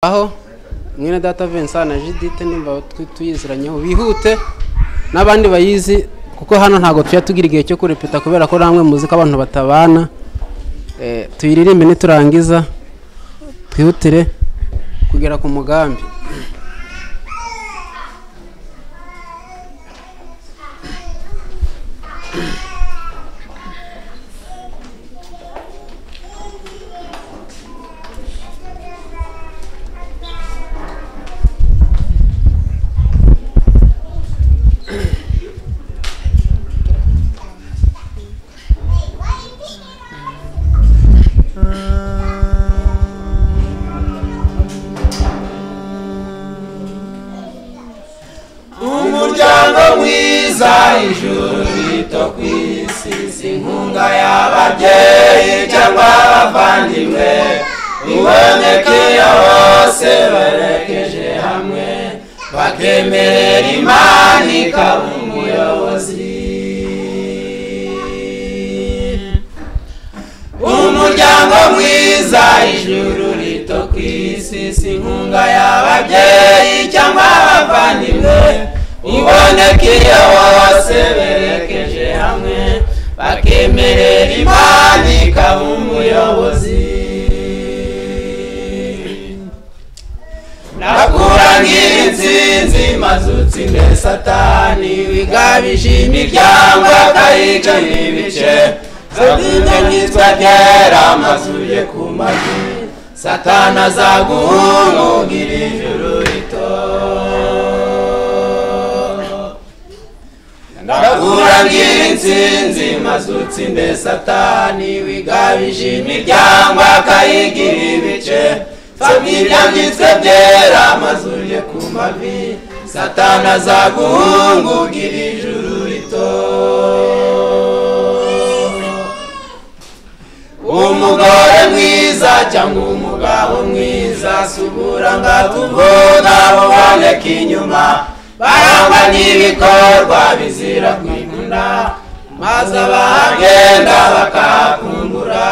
aho mwene data Vincent na Judith nimba tuyiziranyeho bihute n'abandi bayizi kuko hano ntabwo tujya tugira igihe cyo kurepeta kubera ko namwe muzi ko abantu batabana Eh, tuyiririmbe niturangiza twihutire kugera ku mugambi umuryango mwiza ijuru rito ku isi si inkunga y'ababyeyi cyangwa abavandimwe ibonekeye bose barekeje hamwe bakemerera imana ikaba umuyobozi umuryango mwiza ijuru rito ku isi si inkunga y'ababyeyi cyangwa abavandimwe ubonekeye bose berekeje hamwe bakemerera imana ikaba umuyobozi nakurangira insinzi maze utsinde satani wigabije imiryango akayica n'ibice zatinye nyitwa ryera maze uje ku mavi satani azaguhungugira ijuru rito ndakurangira insinzi maze utsinde satani wigabije imiryango akayigira ibice familya byitwe byera maze uje ku mavi satani azaguhungugira ijuru rito umugore mwiza cyangwa umugabo mwiza si uburanga tuvuga buboneka inyuma barangwa n'ibikorwa bizira kwikunda maze abahagenda bakahakungura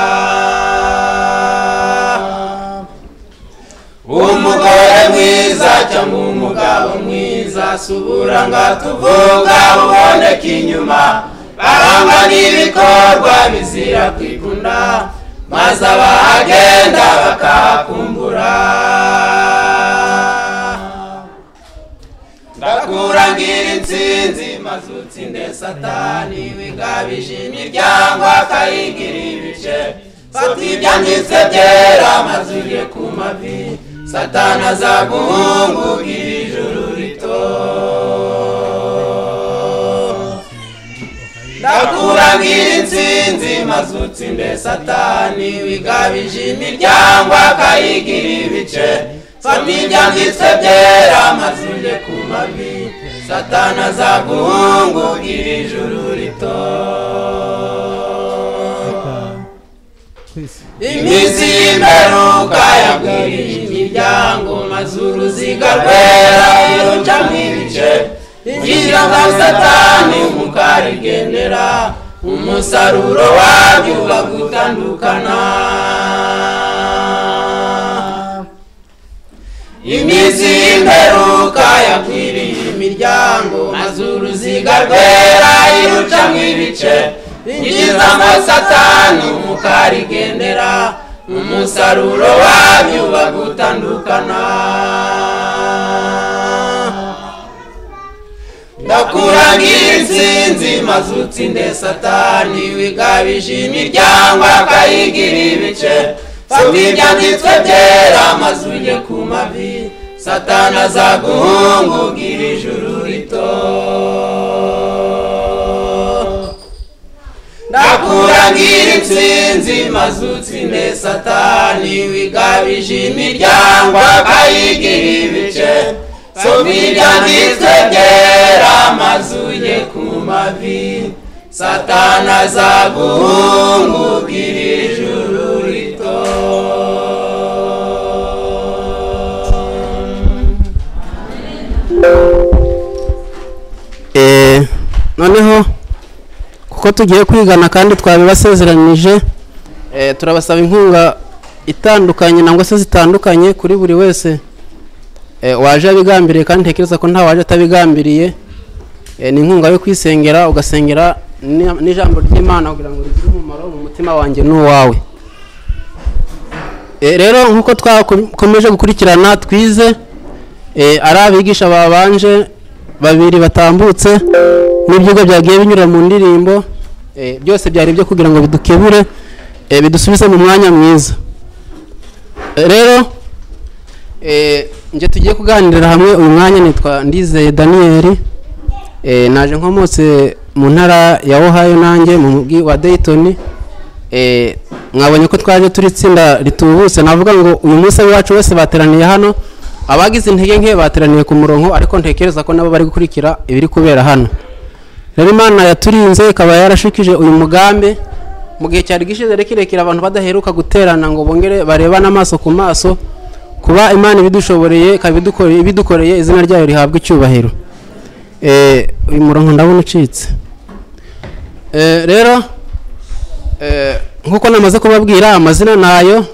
umugore mwiza cyangwa umugabo mwiza si uburanga tuvuga buboneka inyuma barangwa n'ibikorwa bizira kwikunda maze abahagenda bakahakumbura ndakurangira insinzi maze utsinde satani wigabije imiryango akayigira ibice fata ibyanditse byera maze uje ku mavi satani azaguhungugira ijuru rito ndakurangira insinzi maze utsinde satani wigabije imiryango akayigira ibice fata ibyanditse byera maze uje ku mavi satani azaguhungugira ijuru rito iminsi y'imperuka yagwirije imiryango maze uruziga rwera irucamo ibice ingira nka satani mukarigendera umusaruro wabyo uba gutandukana iminsi y'imperuka yakwiriye imiryango maze uruziga rwera irucamo ibice injiza amasatani mukarigendera umusaruro wabyo uba gutandukana ndakurangira insinzi maze utsinde satani wigabije imiryango akayigira ibice fata ibyanditswe byera maze ujye ku mavi satani azaguhungugira ijuru rito ndakurangira insinzi maze utsinde satani wigabije imiryango akayigira ibice soma ibyanditswe byera maze ujye ku mavi satani azaguhungugira ijuru rito Eh, noneho kuko tugiye kwigana kandi twabibasezeranyije eh, turabasaba inkunga itandukanye nangwa se zitandukanye kuri buri wese eh, waje abigambiriye kandi ntekereza ko nta waje atabigambiriye eh, ni inkunga yo kwisengera ugasengera ni- n'ijambo ry'imana kugira ngo rigire umumaro mu mutima wanjye n'uwawe Eh, rero nk'uko twakomeje gukurikirana twize eh, ari abigisha babanje babiri batambutse n'ibyigwa byagiye binyura mu ndirimbo eh, byose byari ibyo kugira ngo bidukebure eh, bidusubize mu mwanya mwiza Eh, rero eh, njye tugiye kuganirira hamwe uyu mwanya nitwa ndizeye daniyeli Eh, naje nkomotse mu ntara ya ohio nanjye mu mujyi wa dayton Eh, mwabonye ko twaje turi itsinda ritubutse navuga ngo uyu munsi w'iwacu wese bateraniye hano abagize intege nke bateraniye ku murongo ariko ntekereza ko nabo bari gukurikira ibiri kubera hano rero imana yaturinze ikaba yarashikije uyu mugambi mu gihe cyari gishize rero kirekire abantu badaheruka guterana ngo bongere barebane amaso ku maso kuba imana ibidushoboreye ikaba idukoreye- ibidukoreye izina ryayo rihabwa icyubahiro Eh, uyu murongo ndabona ucitse Eh, rero eh, nk'uko namaze kubabwira amazina nayo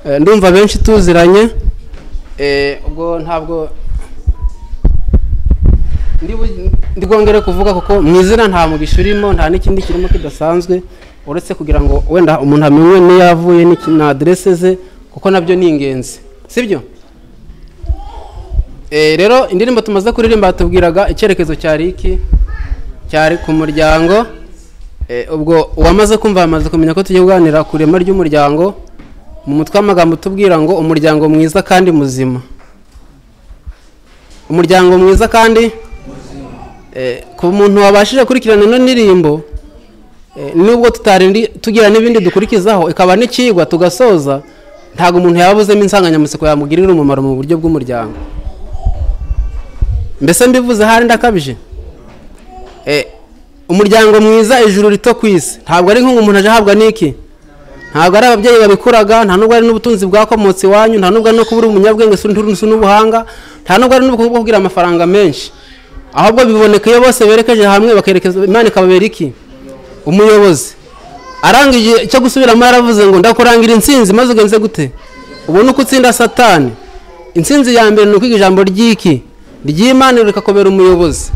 eh, ndumva benshi tuziranye Eh, ubwo ntabwo ndi bu- ndi bwongere kuvuga kuko mu izina nta mugisha urimo nta n'ikindi kirimo kidasanzwe uretse kugira ngo wenda umuntu amenye n'iyo avuye n'iki- na aderese ze kuko nabyo ni ingenzi sibyo Eh, rero indirimbo tumaze kuririmba batubwiraga icyerekezo cyari iki cyari ku muryango Eh, ubwo uwamaze kumva yamaze kumenya ko tugiye kuganira ku ireme ry'umuryango mu mutwe w'amagambo utubwira ngo umuryango mwiza kandi muzima umuryango mwiza kandi Eh, ku muntu wabashije kurikirana ino ndirimbo eh, nubwo tutari ndi- tugira n'ibindi dukurikizaho ikaba n'icyigwa tugasoza ntabwo umuntu yabuzemo insanganyamatsiko yamugirira umumaro mu buryo bw'umuryango mbese mbivuze ahari ndakabije Eh, umuryango mwiza ijuru rito ku isi ntabwo ari nk'ubu umuntu aje ahabwa n'iki ntabwo ari ababyeyi babikuraga nta nubwo ari n'ubutunzi bwakomotse iwanyu nta nubwo ari no kuba uri umunyabwenge si n'urunusu n'ubuhanga nta nubwo ari n'ubwo kugira amafaranga menshi ahubwo biboneka iyo bose berekeje hamwe bakerekeza imana ikababera iki umuyobozi aranga igihe cyo gusubiramo yaravuze ngo ndakurangira intsinzi maze ugenze gute ubone uko utsinda satani intsinzi ya mbere ni ukwiga ijambo ry'iki ry'imana rikakobera umuyobozi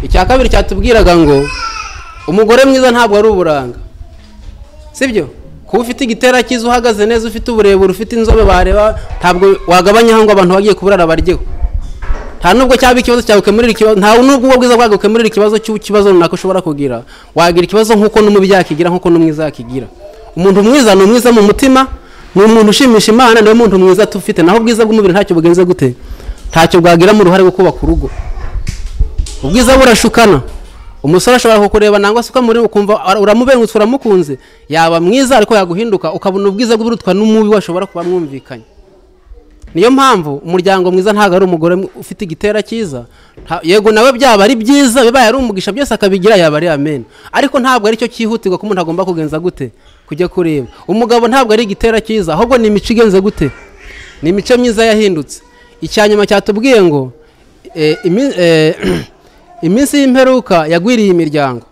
icya kabiri cyatubwiraga ngo umugore mwiza ntabwo ari uburanga sibyo kuba ufite igitera cyiza uhagaze neza ufite uburebure ufite inzobe bareba ntabwo wagabanyaho ngo abantu bagiye kuburara baryeho nta nubwo cyaba ikibazo cyawe ukemurira ikibazo nta nubwo ubwo bwiza bwawe ukemurira ikibazo cy'ikibazo runaka ushobora kugira wagira ikibazo nk'uko n'umubi yakigira nk'uko n'umwiza yakigira umuntu mwiza ni umwiza mu mutima ni umuntu ushimisha imana niwe muntu mwiza tufite naho ubwiza bw'umubiri ntacyo bugenze gute ntacyo bwagiramo uruhare rwo kubaka urugo ubwiza burashukana umusore ashobora kukureba nangwa se ukamureba ukumva ara- uramubengutse uramukunze yaba mwiza ariko yaguhinduka ukabona ubwiza burutwa n'umubi washobora kuba mwumvikanye niyo mpamvu umuryango mwiza ntabwo ari umugore mw- ufite igitera cyiza nta- yego nawe byaba ari byiza bibaye ari umugisha byose akabigira yaba ari amen ariko ntabwo aricyo cyihutirwa ko umuntu agomba kugenza gute kujya kureba umugabo ntabwo ari igitera cyiza ahubwo ni imico igenze gute ni imico myiza yahindutse icya nyuma cyatubwiye ngo eh, imi- eh, iminsi y'imperuka yagwiriye imiryango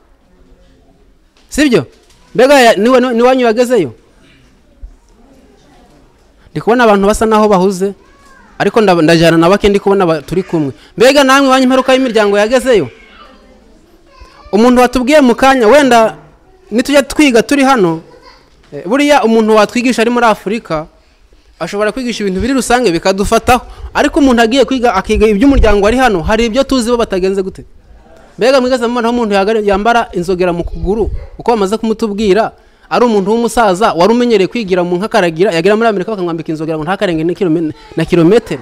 sibyo mbega ya- niwe- niwe- niwanyu wagezeyo ndi kubona abantu basa naho bahuze ariko nda- ndajyana na bake ndi kubona aba- turi kumwe mbega namwe iwanyu imperuka y'imiryango yagezeyo umuntu watubwiye mu kanya wenda nitujya twiga turi hano eh, buriya umuntu watwigisha ari muri afurika ashobora kwigisha ibintu biri rusange bikadufataho ariko umuntu agiye kwiga akiga iby'umuryango ari hano hari ibyo tuzi bo batagenze gute mbega mwigeze mubona aho umuntu yagara- yambara inzogera mu kuguru uko bamaze kumutubwira ari umuntu w'umusaza wari umenyereye kwigira mu nkakaragira yagera muri amerika bakamwambika inzogera ngo ntakarenge na kirome- na kilometero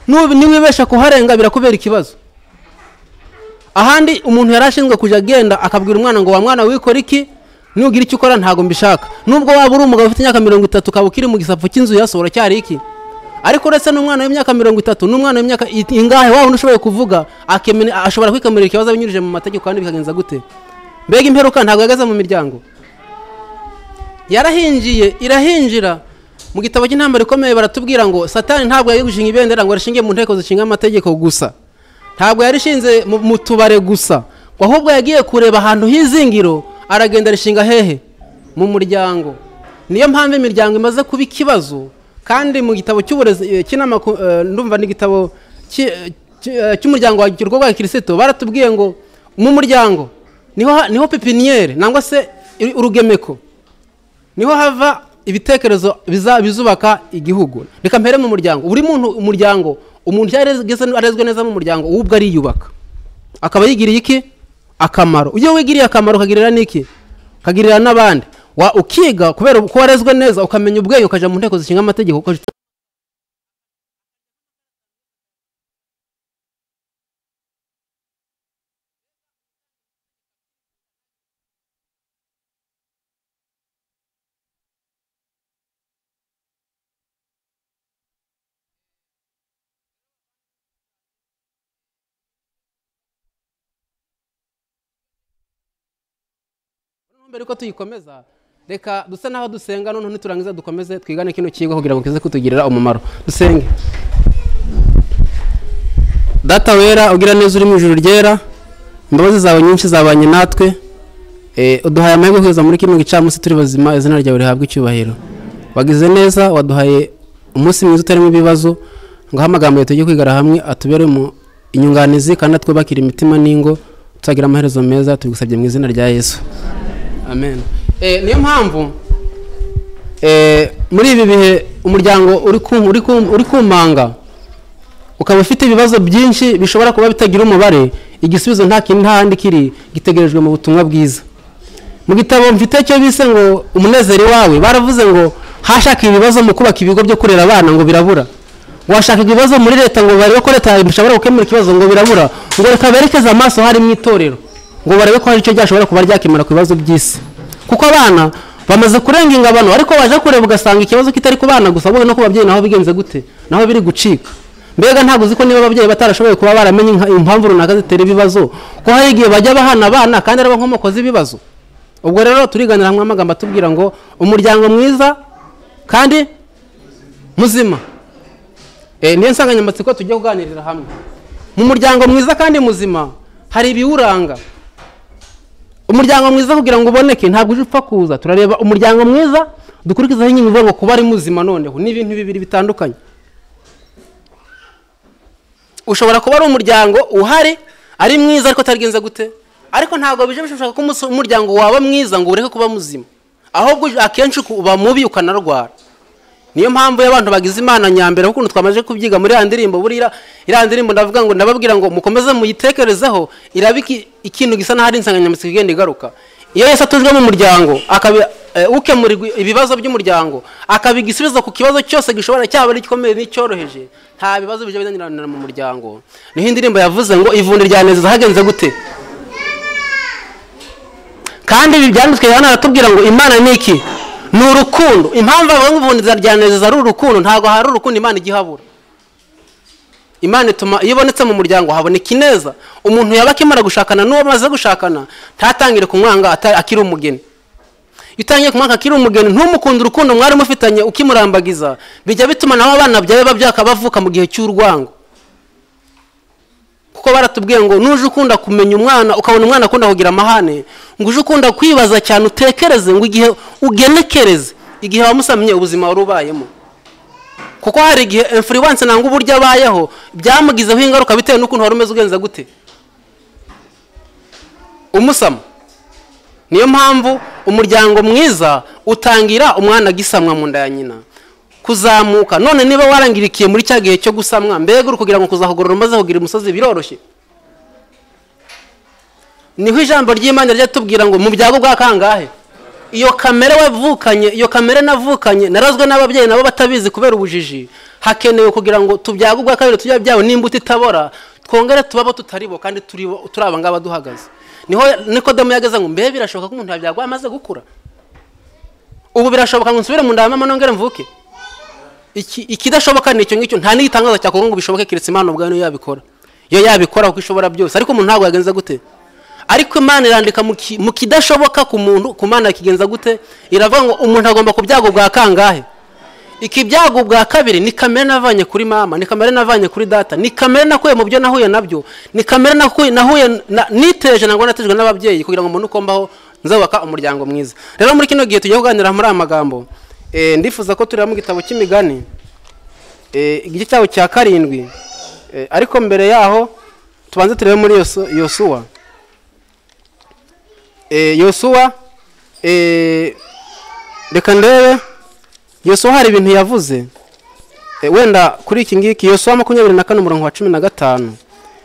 Nubu- niwibesha kuharenga birakubera ikibazo ahandi umuntu yari ashinzwe kujya agenda akabwira umwana ngo wa mwana wikora iki nugira icyo ukora ntabwo mbishaka nubwo waba uri umugabo ufite imyaka mirongo itatu ukaba ukiri mu gisapu cy'inzu ya soro cyari iki ariko uretse n'umwana w'imyaka mirongo itatu n'umwana w'imyaka it- ingahe wa wundi ushoboye kuvuga akemene- ashobora kwikemerera ikibazo binyurije mu mategeko kandi bikagenza gute mbega imperuka ntabwo yageze mu miryango yarahingiye irahinjira mu gitabo cy'intambara ikomeye baratubwira ngo satani ntabwo yari gushinga ibendera ngo rishinge mu nteko zishinga amategeko gusa ntabwo yarishinze mu- mu tubare gusa ngo ahubwo yagiye kureba ahantu h'izingiro aragenda arishinga hehe mu muryango niyo mpamvu imiryango imaze kuba ikibazo kandi mu gitabo cy'uburezi eh, cy'inama ku- eh, ndumva n'igitabo cy'umuryango wa kirwa wa kirisito baratubwiye ngo mu muryango niho ha- niho pepiniyeri nangwa se i- urugemeko niho hava ibitekerezo biza- bizubaka igihugu reka mpere mu muryango buri muntu umuryango umuntu iyo arezwe arezwe neza mu muryango we ubwo ariyubaka akaba yigiriye iki akamaro iyo wigiriye akamaro ukagirira n'iki ukagirira n'abandi Wa- ukiga kubera ko warezwe neza ukamenya ubwenge ukajya mu nteko zishinga amategeko ukajya mbere ko tuyikomeza reka dusa n'aho dusenga noneho niturangiza dukomeze twigane kino kigo kugira ngo kize kutugirira umumaro dusenge data wera ugira neza uri mu ijuru ryera imbabazi zawe nyinshi zabanye natwe Eh, uduhaye amahirwe yo kugeza muri kino gicamunsi turi bazima izina ryawe rihabwa icyubahiro wagize neza waduhaye umunsi mwiza utarimo ibibazo ngaho amagambo yawe tujye kwigara hamwe atuberemo inyunganizi kandi atwubakire imitima n'ingo tuzagira amaherezo meza tubigusabye mu izina rya yesu amen Eh, niyo mpamvu eh, muri ibi bihe umuryango uri kum- uri kum- uri kumanga ukaba ufite ibibazo byinshi bishobora kuba bitagira umubare igisubizo nta kintu ntahandi kiri gitegerejwe mu butumwa bwiza mu gitabo mfite cyo bise ngo umunezero wawe baravuze ngo hashaka ibibazo mu kubaka ibigo byo kurera abana ngo birabura washaka ibibazo muri leta ngo barebe ko leta ishobora gukemura ikibazo ngo birabura ngo reka berekeze amaso hari mu itorero ngo barebe ko hari icyo ryashobora kuba ryakemura ku bibazo by'isi kuko abana bamaze kurenga ingabano ariko waje kureba ugasanga ikibazo kitari ku bana gusa wowe no ku babyeyi naho bigenze gute naho biri gucika mbega ntabwo uzi ko niba ababyeyi batarashoboye kuba baramenye inka- impamvu runaka zitera ibibazo ko hari igihe bajya bahana abana kandi ari abankomoko z'ibibazo ubwo rero turiganira hamwe amagambo atubwira ngo umuryango mwiza kandi muzima Eh, niyo nsanganyamatsiko tujya kuganirira hamwe mu muryango mwiza kandi muzima hari ibiwuranga umuryango mwiza kugira ngo uboneke ntabwo uje upfa kuza turareba umuryango mwiza dukurikizaho inkingi ivuga ngo kuba ari muzima noneho ni ibintu bibiri bitandukanye ushobora kuba ari umuryango uhari ari mwiza ariko utagenze gute ariko ntabwo bije bishobora ko umus- umuryango waba mwiza ngo ureke kuba muzima ahubwo uj- akenshi uku- uba mubi ukanarwara niyo mpamvu iyo abantu bagize imana nyambere kuko ukuntu twamaze kubyiga muri ya ndirimbo buriya iriya ndirimbo ndavuga ngo ndababwira ngo mukomeze muyitekerezeho iraba iki- ikintu gisa n'aho ari insanganyamatsiko igenda igaruka iyo yose atujwe mu muryango akabi eh, ukemurirwa ibibazo by'umuryango akaba igisubizo ku kibazo cyose gishobora cyaba ari igikomeye n'icyoroheje nta bibazo bijya binanirana mu muryango niho indirimbo yavuze ngo ivundi rya neza hagenze gute kandi ibi byanditswe yohana aratubwira ngo imana ni iki ni urukundo impamvu abantu bubundiza ryanezeza ari urukundo ntabwo hari urukundo imana igihabura imana ituma iyo ibonetse mu muryango haboneka ineza umuntu yaba akimara gushakana n'uwo amaze gushakana ntatangire kumwanga ata- akiri umugeni iyo utangiye kumwaka akiri umugeni ntumukunde urukundo mwari mufitanye ukimurambagiza bijya bituma nawe abana byawe babyaka bavuka mu gihe cy'urwango kuko baratubwiye ngo nuje ukunda kumenya umwana ukabona umwana akunda kugira amahane ngo uje ukunda kwibaza cyane utekereze ngo igihe ugenekereze igihe wamusamye ubuzima wari ubayemo kuko hari igihe influence nangwa uburyo abayeho byamugizeho ingaruka bitewe n'ukuntu wari umeze ugenza gute umusama niyo mpamvu umuryango mwiza utangira umwana agisamwa mu nda ya nyina kuzamuka none niba warangirikiye muri cya gihe cyo gusamwa mbega uri kugira ngo kuzahugurura umaze kugira umusozi biroroshye niho ijambo ry'imana rijya tubwira ngo mu byago bwa kangahe iyo kamere wavukanye iyo kamere navukanye narazwe n'ababyeyi nabo batabizi kubera ubujiji hakenewe kugira ngo tubyago ubwa kabiri tujya byawe n'imbuto itabora twongere tubabo tutari bo kandi turi bo- turi aba ngaba duhagaze niho nikodamu yageze ngo mbe birashoboka ko umuntu yabyagwa amaze gukura ubu birashoboka ngo nsubire mu nda ya mama nongere mvuke iki ikidashoboka ni icyo ngicyo nta n'igitangaza cyakorwa ngo bishoboke keretse imana ubwayo niyo yabikora iyo yabikora kuko ishobora byose ariko umuntu ntabwo yagenza gute ariko imana irandika mu ki- mu kidashoboka ku muntu ku mana yakigenza gute iravuga ngo umuntu agomba ku byago bwa kangahe iki byago bwa kabiri ni kamere navanye kuri mama ni kamere navanye kuri data ni kamere nakuye mu byo nahuye nabyo ni kamere nakuye nahuye na- niteje nangwa natejwe n'ababyeyi kugira ngo mbone uko mbaho nzubaka umuryango mwiza rero muri kino gihe tujya kuganira muri aya magambo eh, ndifuza ko tureba mu gitabo cy'imigani eh, igice cyabo cya karindwi Eh, ariko mbere yaho tubanze turebe muri Yosu- yosuwa Eh, yosuwa eh, reka ndebe yosuwa hari ibintu yavuze Eh, wenda kuri iki ngiki yosuwa makumyabiri na kane umurongo wa cumi na gatanu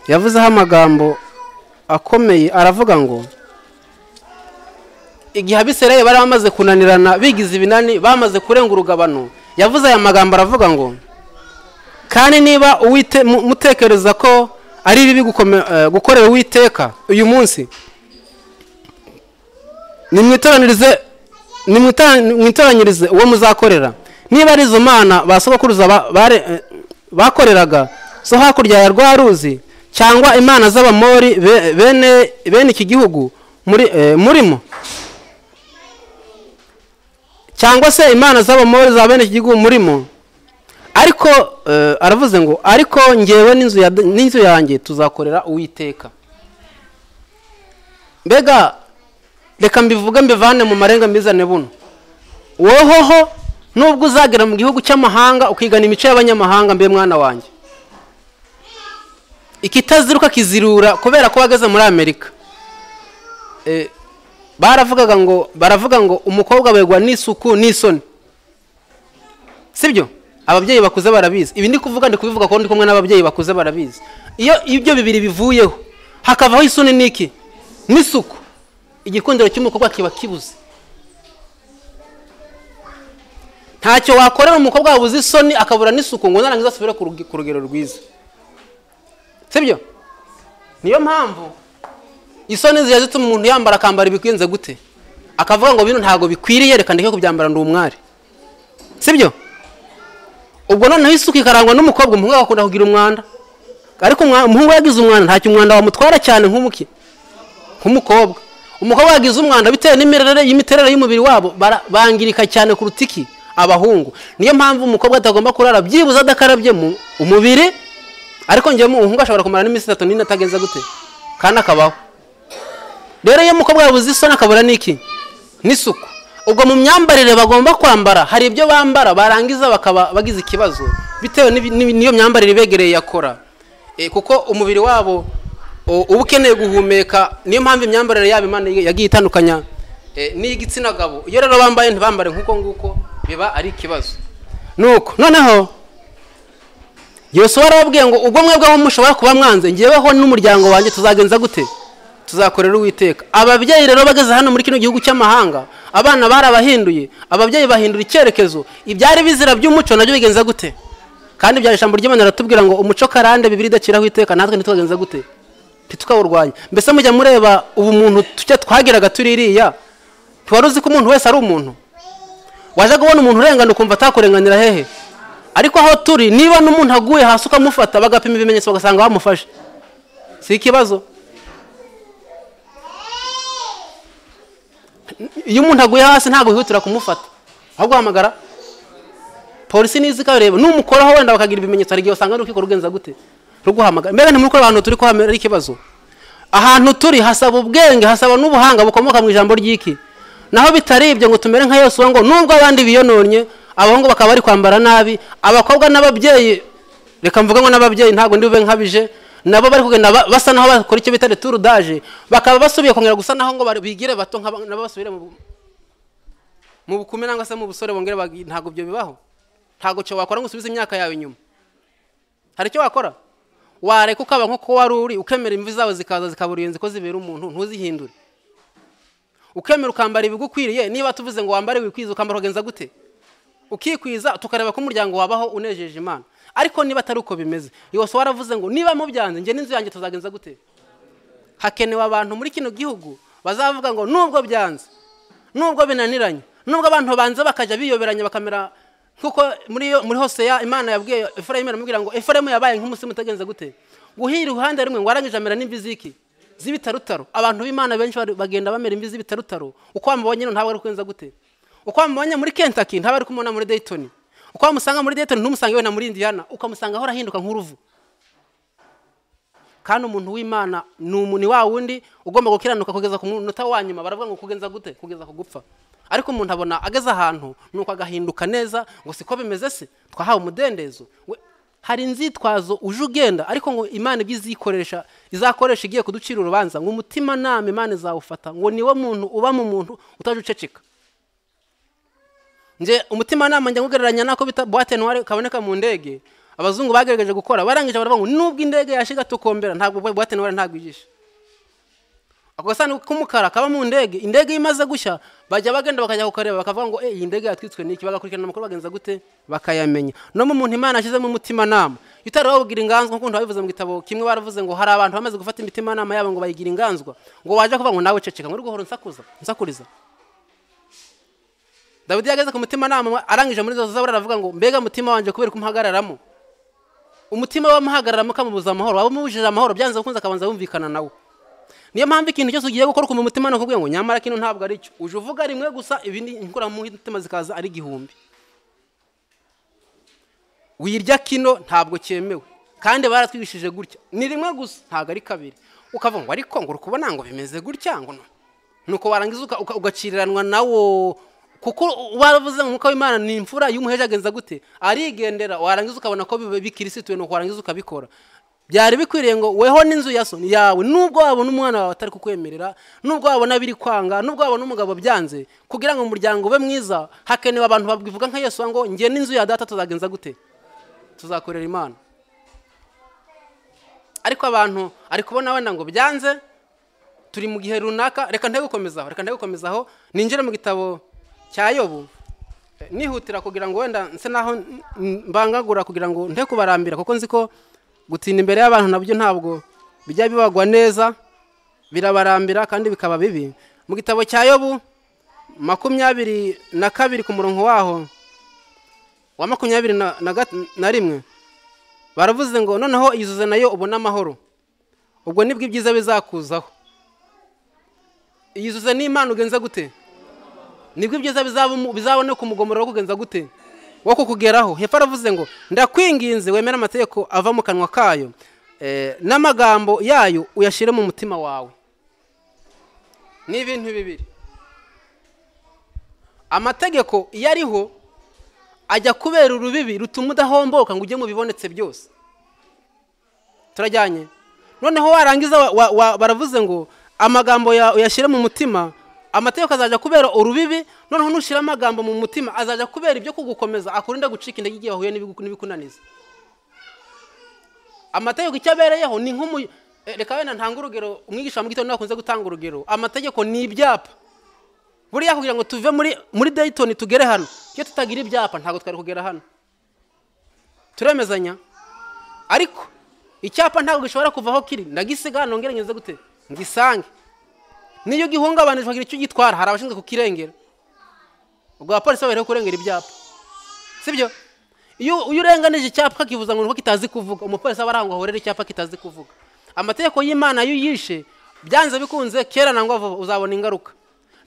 yavuzeho amagambo akomeye aravuga ngo igihe abisirayeli bari bamaze kunanirana bigize ibinani bamaze kurenga urugabano yavuze aya magambo aravuga ngo kandi niba uwite mu- mutekereza ko ari bibi gukome- eh, gukorera uwiteka uyu munsi nimwitoranirize nimwita- nimwitoranyirize uwo muzakorera niba ari izo mana ba sogokuruza ba- bare- eh, bakoreraga zo hakurya ya rwa ruzi cyangwa imana z'abamori be- bene bene iki gihugu muri eh, murimo cyangwa se imana z'abamori za bene iki gihugu murimo ariko eh, aravuze ngo ariko ngewe n'inzu ya- n'inzu yanjye tuzakorera uwiteka mbega reka mbivuge mbivane mu marenga mbizane buno wohoho nubwo uzagera mu gihugu cy'amahanga ukigana imico y'abanyamahanga mbe mwana wanjye ikitaziruka kizirura kubera ko wageze muri amerika Eh, baravugaga ngo baravuga ngo umukobwa aberwa n'isuku n'isoni sibyo ababyeyi bakuze barabizi ibi ndi kuvuga ndi kubivuga kuko ndi kumwe n'ababyeyi bakuze barabizi iyo ibyo bibiri bivuyeho hakavaho isoni n'iki n'isuku igikundiro cy'umukobwa kiba kibuze ntacyo wakorera umukobwa wabuze isoni akabura n'isuku ngo narangiza asubire ku rugi- ku rugero rwiza sibyo niyo mpamvu isoni zijya zituma umuntu yambara akambara ibikunze gute akavuga ngo bino ntabwo bikwiriye reka ndeke kubyambara ndi umwari sibyo ubwo noneho isuku ikarangwa n'umukobwa umuhungu agakunda kugira umwanda ariko umwa- umuhungu yagize umwanda ntacyo umwanda wamutwara cyane nk'umuki nk'umukobwa umukobwa yagize umwanda bitewe n'imirere y'imiterere y'umubiri wabo bara- bangirika cyane kuruta iki abahungu niyo mpamvu umukobwa atagomba kurara byibuze adakarabye mu umubiri ariko njyewe umuhungu ashobora kumara n'iminsi itatu n'ine atagenza gute kandi akabaho rero iyo umukobwa yabuze isoni akabura n'iki n'isuku ubwo mu myambarire bagomba kwambara hari ibyo bambara barangiza bakaba bagize ikibazo bitewe n'ibi- n'ibi- n'iyo myambarire ibegereye yakora Eh, kuko umubiri wabo o- uba ukeneye guhumeka niyo mpamvu imyambarire yabo imana yagiye itandukanya eh, n'iy'igitsina gabo iyo rero bambaye ntibambare nk'uko nguko biba ari ikibazo nuko noneho yosuwa arababwiye ngo ubwo mwebweho mushobora kuba mwanze ngeweho n'umuryango wanjye tuzagenza gute tuzakorera uwiteka ababyeyi rero bageze hano muri kino gihugu cy'amahanga abana barabahinduye ababyeyi bahindura icyerekezo ibyari bizira by'umuco nabyo bigenza gute kandi bya ijambo ry'imana riratubwira ngo umuco karande bibiri idaciraho iteka natwe ntitugagenza gute ntitukawurwanya mbese mujya mureba ubu muntu tujya twagiraga turi iriya ntiwari uzi ko umuntu wese ari umuntu waje kubona umuntu urengana ukumva atakurenganira hehe ariko aho turi niba n'umuntu aguye hasi ukamufata bagapima ibimenyetso bagasanga bamufashe si ikibazo iyo umuntu aguye hasi ntabwo wihutira kumufata ahubwo uhamagara polisi nizi ikareba numukoraho wenda bakagira ibimenyetso hari igihe usanga n'urukiko rugenza gute ruguhamagara mbega ntimurikora ahantu turi ko hamera ari ikibazo ahantu turi hasaba ubwenge hasaba n'ubuhanga bukomoka mu ijambo ry'iki naho bitari ibyo ngo tumere nka yosuwa ngo nubwo abandi biyononye abahungu bakaba bari kwambara nabi abakobwa n'ababyeyi reka mvuge ngo n'ababyeyi ntabwo ndi bube nkabije nabo bari kugenda ba- basa naho bakora icyo bita returudage bakaba basubiye kongera gusa naho ngo bari- bigire bato nk'aba- nabo basubire mu mu bukume nangwa se mu busore bongere bagi- ntabwo ibyo bibaho ntabwo cyo wakora ngo usubize imyaka yawe inyuma hari icyo wakora wareka ukaba nk'uko wari uri ukemera imvi zawe zikaza zikaba uruyenzi ko zibera umuntu ntuzihindure ukemera ukambara ibigukwiriye niba tuvuze ngo wambare wikwiza ukambara ukagenza gute ukikwiza tukareba ko umuryango wabaho unejeje imana ariko niba atari uko bimeze yose waravuze ngo niba mubyanze njye n'inzu yanjye tuzagenza gute hakenewe abantu muri kino gihugu bazavuga ngo nubwo byanze nubwo binaniranye nubwo abantu banze bakajya biyoberanya bakamera nk'uko muri yo- muri hose ya imana yabwiye efuremu iramubwira ngo efuremu yabaye nk'umusimu utagenze gute guhira uruhande rumwe ngo arangije amera n'imvi z'iki z'ibitarutaro abantu b'imana benshi bari- bagenda bamera imvi z'ibitarutaro uko wamubonye rero ntabwo ari kugenza gute uko wamubonye muri kentaki ntabwo ari kumubona muri dayitoni uko wamusanga muri dayitoni ntumusange wenda muri indiyana ukamusanga ahora ahinduka nk'uruvu kandi umuntu w'imana ni umuntu wa wundi ugomba gukiranuka kugeza ku munota wa nyuma baravuga ngo kugenza gute kugeza ku gupfa ariko umuntu abona ageze ahantu nuko agahinduka neza ngo siko bimeze se twahawe umudendezo We- hari inzitwazo uje ugenda ariko ngo imana ibyo izikoresha izakoresha igiye kuducira urubanza ngo umutima nama imana izawufata ngo niwe muntu uba mu muntu utaje uceceka nje umutimanama njya kugereranya n'ako bita buwate nuware kaboneka mu ndege abazungu bagerageje gukora barangije baravuga ngo nubwo indege yashiga tukombera ntabwo buwate nuware ntabwo ijishe ako gasanduku k'umukara kaba mu ndege indege iyo imaze gushya bajya bagenda bakajya kukareba bakavuga ngo "Eh, iyi ndege yatwitswe n'iki bagakurikirana amakuru bagenza gute bakayamenya no mu muntu imana yashyizemo umutimanama iyo utari wawubwira inganzwa nk'ukuntu babivuze mu gitabo kimwe baravuze ngo hari abantu bamaze gufata imitimanama yabo ngo bayigira inganzwa ngo waje kuvuga ngo nawe ceceka ngo uri guhora unsakuza unsakuriza dawidi yageze ku mutimanama arangije muri izo zaburi aravuga ngo mbega mutima wanjye kubera ko umuhagararamo umutima wamuhagararamo ukamubuza amahoro waba umubujije amahoro byanze bikunze akabanza yumvikana nawe niyo mpamvu ikintu cyose ugiye gukora ukumva umutima nukubwiye ngo nyamara kino ntabwo ari cyo uje uvuga rimwe gusa ibindi mu mutima zikaza ari igihumbi wirya kino ntabwo cyemewe kandi baratwigishije gutya ni rimwe gusa ntabwo ari kabiri ukavuga ngo ariko ngo uri kubona ngo bimeze gutya ngo no nuko warangiza uka- uka- ugaciriranwa nawo kuko baravuze ngo umwuka w'imana ni imfura y'umuheje agenza gute arigendera warangiza ukabona ko biba bikirisituwe nuko warangiza ukabikora byari bikwiriye ngo weho n'inzu ya so yawe nubwo wabona umwana wawe atari kukwemerera nubwo wabona biri kwanga nubwo wabona umugabo byanze kugira ngo umuryango ube mwiza hakenewe abantu babivuga nka yesu ngo njye n'inzu ya data tuzagenza gute tuzakorera imana ariko abantu ari kubona wenda ngo byanze turi mu gihe runaka reka nte gukomezaho reka nte gukomezaho ninjire mu gitabo cya yobu Eh, nihutira kugira ngo wenda nse naho n- n- mbangagura kugira ngo nte kubarambira kuko nzi ko gutinda imbere y'abantu nabyo ntabwo bijya bibagwa neza birabarambira kandi bikaba bibi mu gitabo cya yobu makumyabiri na kabiri ku murongo waho wa makumyabiri na, na, gat- na rimwe baravuze ngo noneho izuze nayo ubone amahoro ubwo nibwo ibyiza bizakuzaho izuze n'imana ugenze gute nibwo ibyiza bizabu- bizaboneka umugomoro wo kugenza gute wo kukugeraho hepfo aravuze ngo ndakwinginze wemere amategeko ava mu kanwa kayo eh, n'amagambo yayo uyashyire mu mutima wawe ni ibintu bibiri amategeko iyo ariho ajya kubera urubibi rutuma udahomboka ngo ujye mu bibonetse byose turajyanye noneho warangiza wa, wa, wa, baravuze ngo amagambo ya- uyashyire mu mutima amategeko azajya kubera urubibi noneho nushyira amagambo mu mutima azajya kubera ibyo kugukomeza akurinda gucika intege igihe wahuye n'ibigu- n'ibikunaniza amategeko icyo abereyeho ni nk'umu eh, reka wenda ntange urugero umwigisha mu gitondo akunze gutanga urugero amategeko ni ibyapa buriya kugira ngo tuve muri muri dayitoni tugere hano iyo tutagira ibyapa ntabwo twari kugera hano turemezanya ariko icyapa ntabwo gishobora kuva aho kiri ndagisiga hano ngere ngeze gute ngisange niyo gihungabanije bagira icyo gitwara hari abashinzwe kukirengera ubwo abapolisi babereho kurengera ibyapa sibyo iyo iyo urenganije icyapa kivuza ngo nuko kitazi kuvuga umupolisi aba arangwa ahorera icyapa kitazi kuvuga amategeko y'imana iyo uyishe byanze bikunze kera na vuba uzabona ingaruka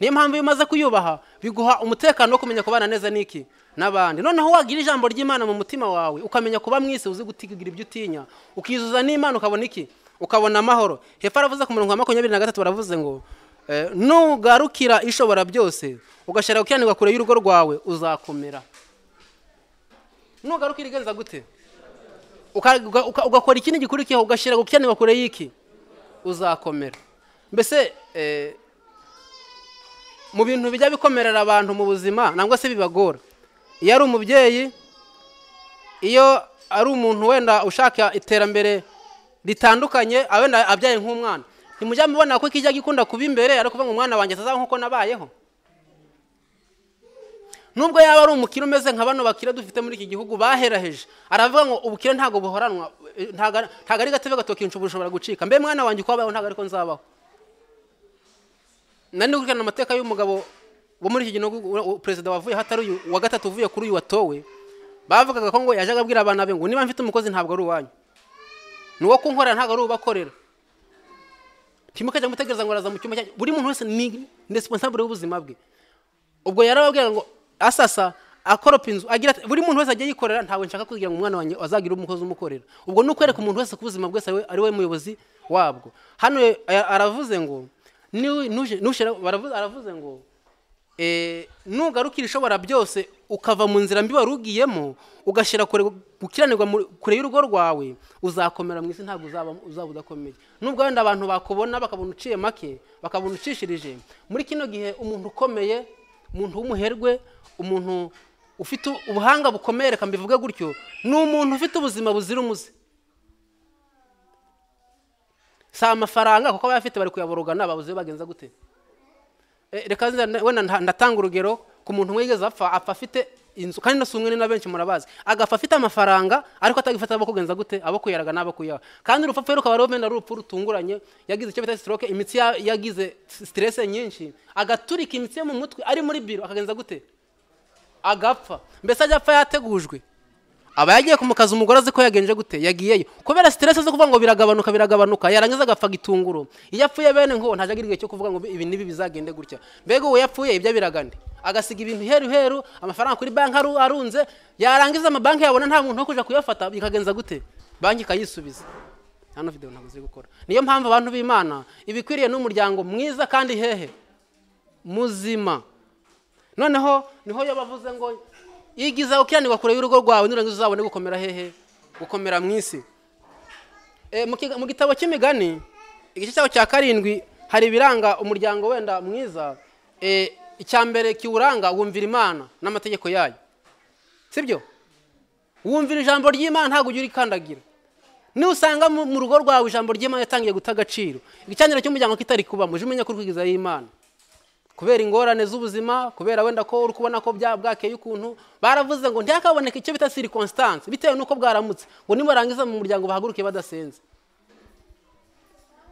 niyo mpamvu iyo umaze kuyubaha biguha umutekano wo kumenya kubana neza n'iki n'abandi noneho wagira ijambo ry'imana mu mutima wawe ukamenya kuba mwisi uzi gutigura ibyo utinya ukizuza n'imana ukabona iki ukabona amahoro hepfo aravuze ku murongo wa makumyabiri na gatatu baravuze ngo eh, nugarukira ishobora byose ugashyira gukiranirwa kure y'urugo rwawe uzakomera nugaruka irigenza gute Uka- uka- uka- ugakora ikindi gikurikiyeho ugashyira gukiranirwa kure y'iki uzakomera mbese eh, mu bintu bijya bikomerera abantu mu buzima nangwa se bibagora iyo ari umubyeyi iyo ari umuntu wenda ushaka iterambere ritandukanye ah, wenda abyaye nk'umwana ntimujya mubona ko kijya gikunda kuba imbere ari ukuvuga ngo umwana wanjye atazaba nk'uko nabayeho nubwo yaba ari umukire umeze nka bano bakire dufite muri iki gihugu baheraheje aravuga ngo ubukire ntabwo buhoranwa eh, ntabwo ari- ntabwo ari gatebe gatoki inshubu bushobora gucika mbe mwana wanjye uko wabayeho ntabwo ariko nzabaho nari gukurikirana amateka y'umugabo wo muri iki gihugu u- u- perezida wavuye hatari uyu wa gatatu uvuye kuri uyu watowe bavugaga ko ngo yajyaga abwira abana be ngo niba mfite umukozi ntabwo ari uwanyu ni uwo kunkorera ntabwo ari ubakorera ntimukajya mutegereza ngo araza mu cyumba cyanyu buri muntu wese ni ni resiponsabure y'ubuzima bwe ubwo yarababwiraga ngo asasa akoropa inzu agira ati buri muntu wese ajya yikorera ntabwo nshaka kugira ngo umwana wanjye azagira umukozi umukorera ubwo ni ukwereka umuntu wese ko ubuzima bwese ari we- ari we muyobozi wabwo hano aya- aravuze ngo niwe- nuje- nushyira- baravu- aravuze ngo eh, nugarukira ishobora byose ukava mu nzira mbi wari ugiyemo ugashyira kure gukiranirwa mu- kure y'urugo rwawe uzakomera mu isi ntabwo uzaba uzaba udakomeye nubwo wenda abantu bakubona bakabona uciye make bakabona ucishirije muri kino gihe umuntu ukomeye umuntu w'umuherwe umuntu ufite ubuhanga bukomeye reka mbivuge gutyo ni umuntu ufite ubuzima buzira umuze si amafaranga kuko abayafite bari kuyaborogana babuze bagenza gute Eh, reka nza- na- wenda nta- ndatanga urugero ku muntu umwe yigeze apfa apfa afite inzu kandi nasumwe ni na benshi murabazi agapfa afite amafaranga ariko atagifata abo kugenza gute abo kuyaraga n'abo kuyaha kandi urupfu rukaba ari wenda rupfu rutunguranye yagize icyo bita stroke imitsi ya- yagize stress nyinshi agaturika imitsi yo mu mutwe ari muri biro akagenza gute agapfa mbese ajya apfa yategujwe aba yagiye kumukaza umugore azi ko yagenje gute yagiyeyo kubera siteresi zo kuvuga ngo biragabanuka biragabanuka yarangiza agapfa gitunguru iyo apfuye bene nk'uwo ntajya agira igihe cyo kuvuga ngo ibi n'ibi bizagende gutya mbega uwo yapfuye ibyo biragande agasiga ibintu heru heru amafaranga kuri banki aru- arunze yarangiza amabanki yabona nta muntu wo kujya kuyafata bikagenza gute banki ikayisubiza hano videwo ntabwo ziri gukora niyo mpamvu abantu b'imana ibikwiriye ni umuryango mwiza kandi hehe muzima noneho niho yo bavuze ngo igiza ukiranirwa kure y'urugo rwawe nurangiza uzabone gukomera hehe gukomera mu isi Eh, mu kiga- mu gitabo cy'imigani igice cyaho cya karindwi hari ibiranga umuryango wenda mwiza Eh, icya mbere kiwuranga wumvira imana n'amategeko yayo sibyo wumvira ijambo ry'imana ntabwo ujya urikandagira nusanga mu mu rugo rwawe ijambo ry'imana yatangiye guta agaciro igicaniro cy'umuryango kitari kubamo ujye umenya ko uri kwigizayo y'imana kubera ingorane z'ubuzima kubera wenda ko uri kubona ko bya- bwakeye ukuntu baravuze ngo ntihakaboneke icyo bita circonstance bitewe n'uko bwaramutse ngo nibarangiza mu muryango bahaguruke badasenze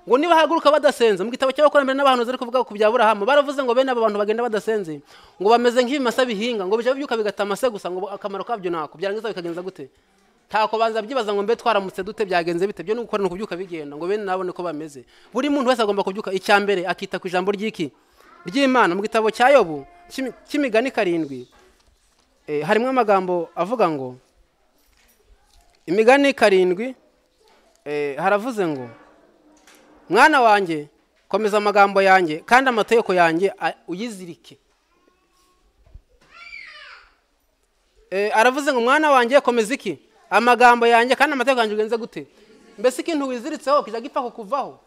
ngo nibahaguruka badasenze mu gitabo cy'abakurambere n'abahanuzi ariko kuvuga ku bya burahamu baravuze ngo bene aba bantu bagenda badasenze ngo bameze nk'ibimasa bihinga ngo bijya bibyuka bigata amase gusa ngo akamaro kabyo nako byarangiza bikagenza gute ntako banza byibaza ngo mbe twaramutse dute byagenze bite byo ni gukora ni ukubyuka bigenda ngo bene nabone ko bameze buri muntu wese agomba kubyuka icya mbere akita ku ijambo ry'iki ry'imana mu gitabo cya yobu cy'imi- cy'imigani karindwi eh, harimo amagambo avuga ngo imigani karindwi eh, haravuze ngo mwana wanjye komeza amagambo yanjye kandi amategeko yanjye a- uyizirike Eh, aravuze ngo mwana wanjye komeza iki amagambo yanjye kandi amategeko yanjye ugenze gute mbese ikintu wiziritseho kijya gipfa kukuvaho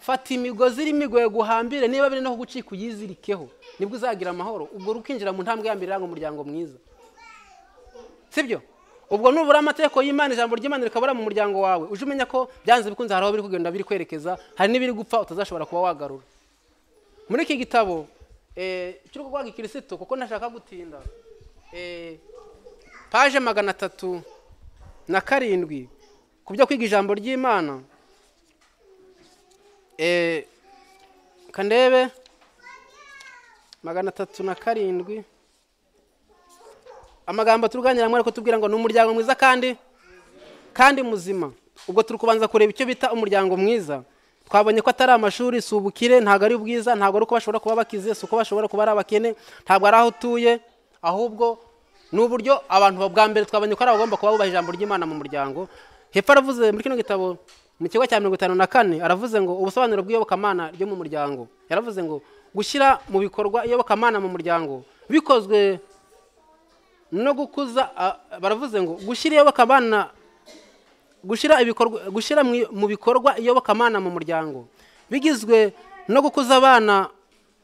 fata imigozi irimo igoye guhambire niba biri no kugucika uyizirikeho nibwo uzagira amahoro ubwo rukinjira mu ntambwe ya mbere iranga umuryango mwiza sibyo ubwo nubura amategeko y'imana ijambo ry'imana rikabura mu muryango wawe uje umenya ko byanze bikunze hari aho biri kugenda biri kwerekeza hari n'ibiri gupfa utazashobora kuba wagarura muri iki gitabo eh, cyo kurwanya ikirisitu kuko ntashaka gutinda eh, paje magana atatu na karindwi ku byo kwiga ijambo ry'imana eh, kandebe magana atatu na karindwi amagambo turuganiramo ariko tubwira ngo ni umuryango mwiza kandi kandi muzima ubwo turi kubanza kureba icyo bita umuryango mwiza twabonye ko atari amashuri si ubukire ntabwo ari ubwiza ntabwo ari uko bashobora kuba bakize si uko bashobora kuba ari abakene ntabwo ari aho utuye ahubwo ni uburyo abantu bwa mbere twabonye ko ari abagomba kuba bubaha ijambo ry'imana mu muryango hepfo aravuze muri kino gitabo mu kigo cya mirongo itanu na kane aravuze ngo ubusobanuro bw'iyobokamana ryo mu muryango yaravuze ngo gushyira mu bikorwa iyobokamana mu muryango bikozwe no gukuza a- a- baravuze ngo gushyira iyobokamana gushyira ibikorwa gushyira mu- mu bikorwa iyobokamana mu muryango bigizwe no gukuza abana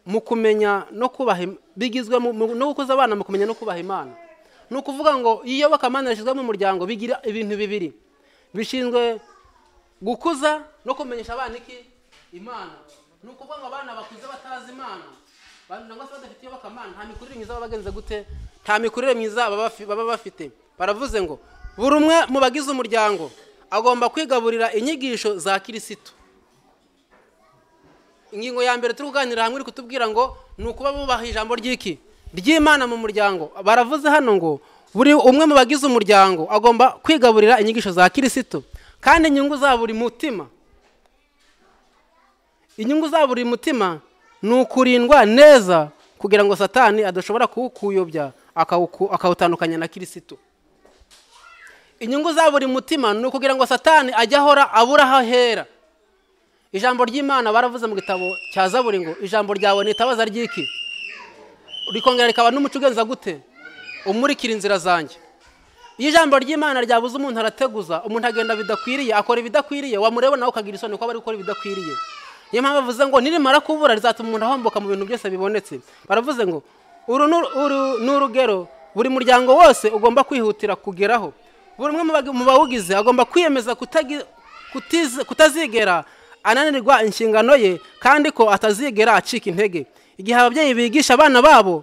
mu kumenya no kubaha Im- bigizwe mu- mu- no gukuza abana mu kumenya no kubaha imana ni ukuvuga ngo iyo iyobokamana rishyizwe mu muryango bigira ibintu bibiri bishinzwe gukuza no kumenyesha abana iki imana ni ukuvuga ngo abana bakuze batazi imana cyangwa se badafite iyobokamana nta mikurire myiza baba bagenze gute nta mikurire myiza baba bafi- baba bafite baravuze ngo buri umwe mu bagize umuryango agomba kwigaburira inyigisho za kirisitu ingingo ya mbere turi kuganira hamwe iri kutubwira ngo ni ukuba bubaha ijambo ry'iki ry'imana mu muryango baravuze hano ngo buri umwe mu bagize umuryango agomba kwigaburira inyigisho za kirisitu kandi inyungu za buri mutima inyungu za buri mutima ni ukurindwa neza kugira ngo satani adashobora kuwukuyobya akawuku- akawutandukanya na kirisitu inyungu za buri mutima ni ukugira ngo satani ajye ahora abura aho ahera ijambo ry'imana baravuze mu gitabo cya zaburi ngo ijambo ryawe ni itabaza ry'iki rikongera rikaba n'umuco ugenza gute umurikira inzira zanjye iyo ijambo ry'imana ryabuze umuntu arateguza umuntu agenda bidakwiriye akora ibidakwiriye wamureba nawe ukagira isoni ko bari gukora ibidakwiriye niyo mpamvu bavuze ngo nirimara kubura rizatuma umuntu ahomboka mu bintu byose bibonetse baravuze ngo uru ni uru- uru ni urugero buri muryango wose ugomba kwihutira kugeraho buri umwe mu bag- mu bawugize agomba kwiyemeza kutagi- kutiz- kutazigera ananirwa inshingano ye kandi ko atazigera acika intege igihe ababyeyi bigisha abana babo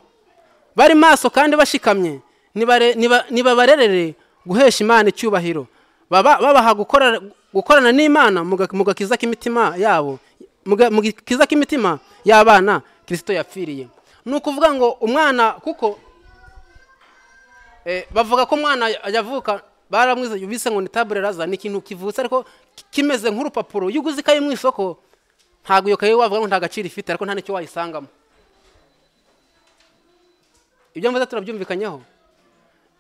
bari maso kandi bashikamye nibare- niba- nibabarerere guhesha imana icyubahiro baba babaha gukora- gukorana n'imana mu ga- mu gakiza k'imitima yabo mu ga- mu gakiza k'imitima y'abana kirisito yapfiriye ni ukuvuga ngo umwana kuko eh, bavuga ko umwana yavuka baramwize bise ngo ni tabure raza ni ikintu kivutse ariko ki- kimeze nk'urupapuro iyo uguze ikayi mu isoko ntabwo iyo kayi wavuga ngo nta gaciro ifite ariko nta n'icyo wayisangamo ibyo mvuze turabyumvikanyeho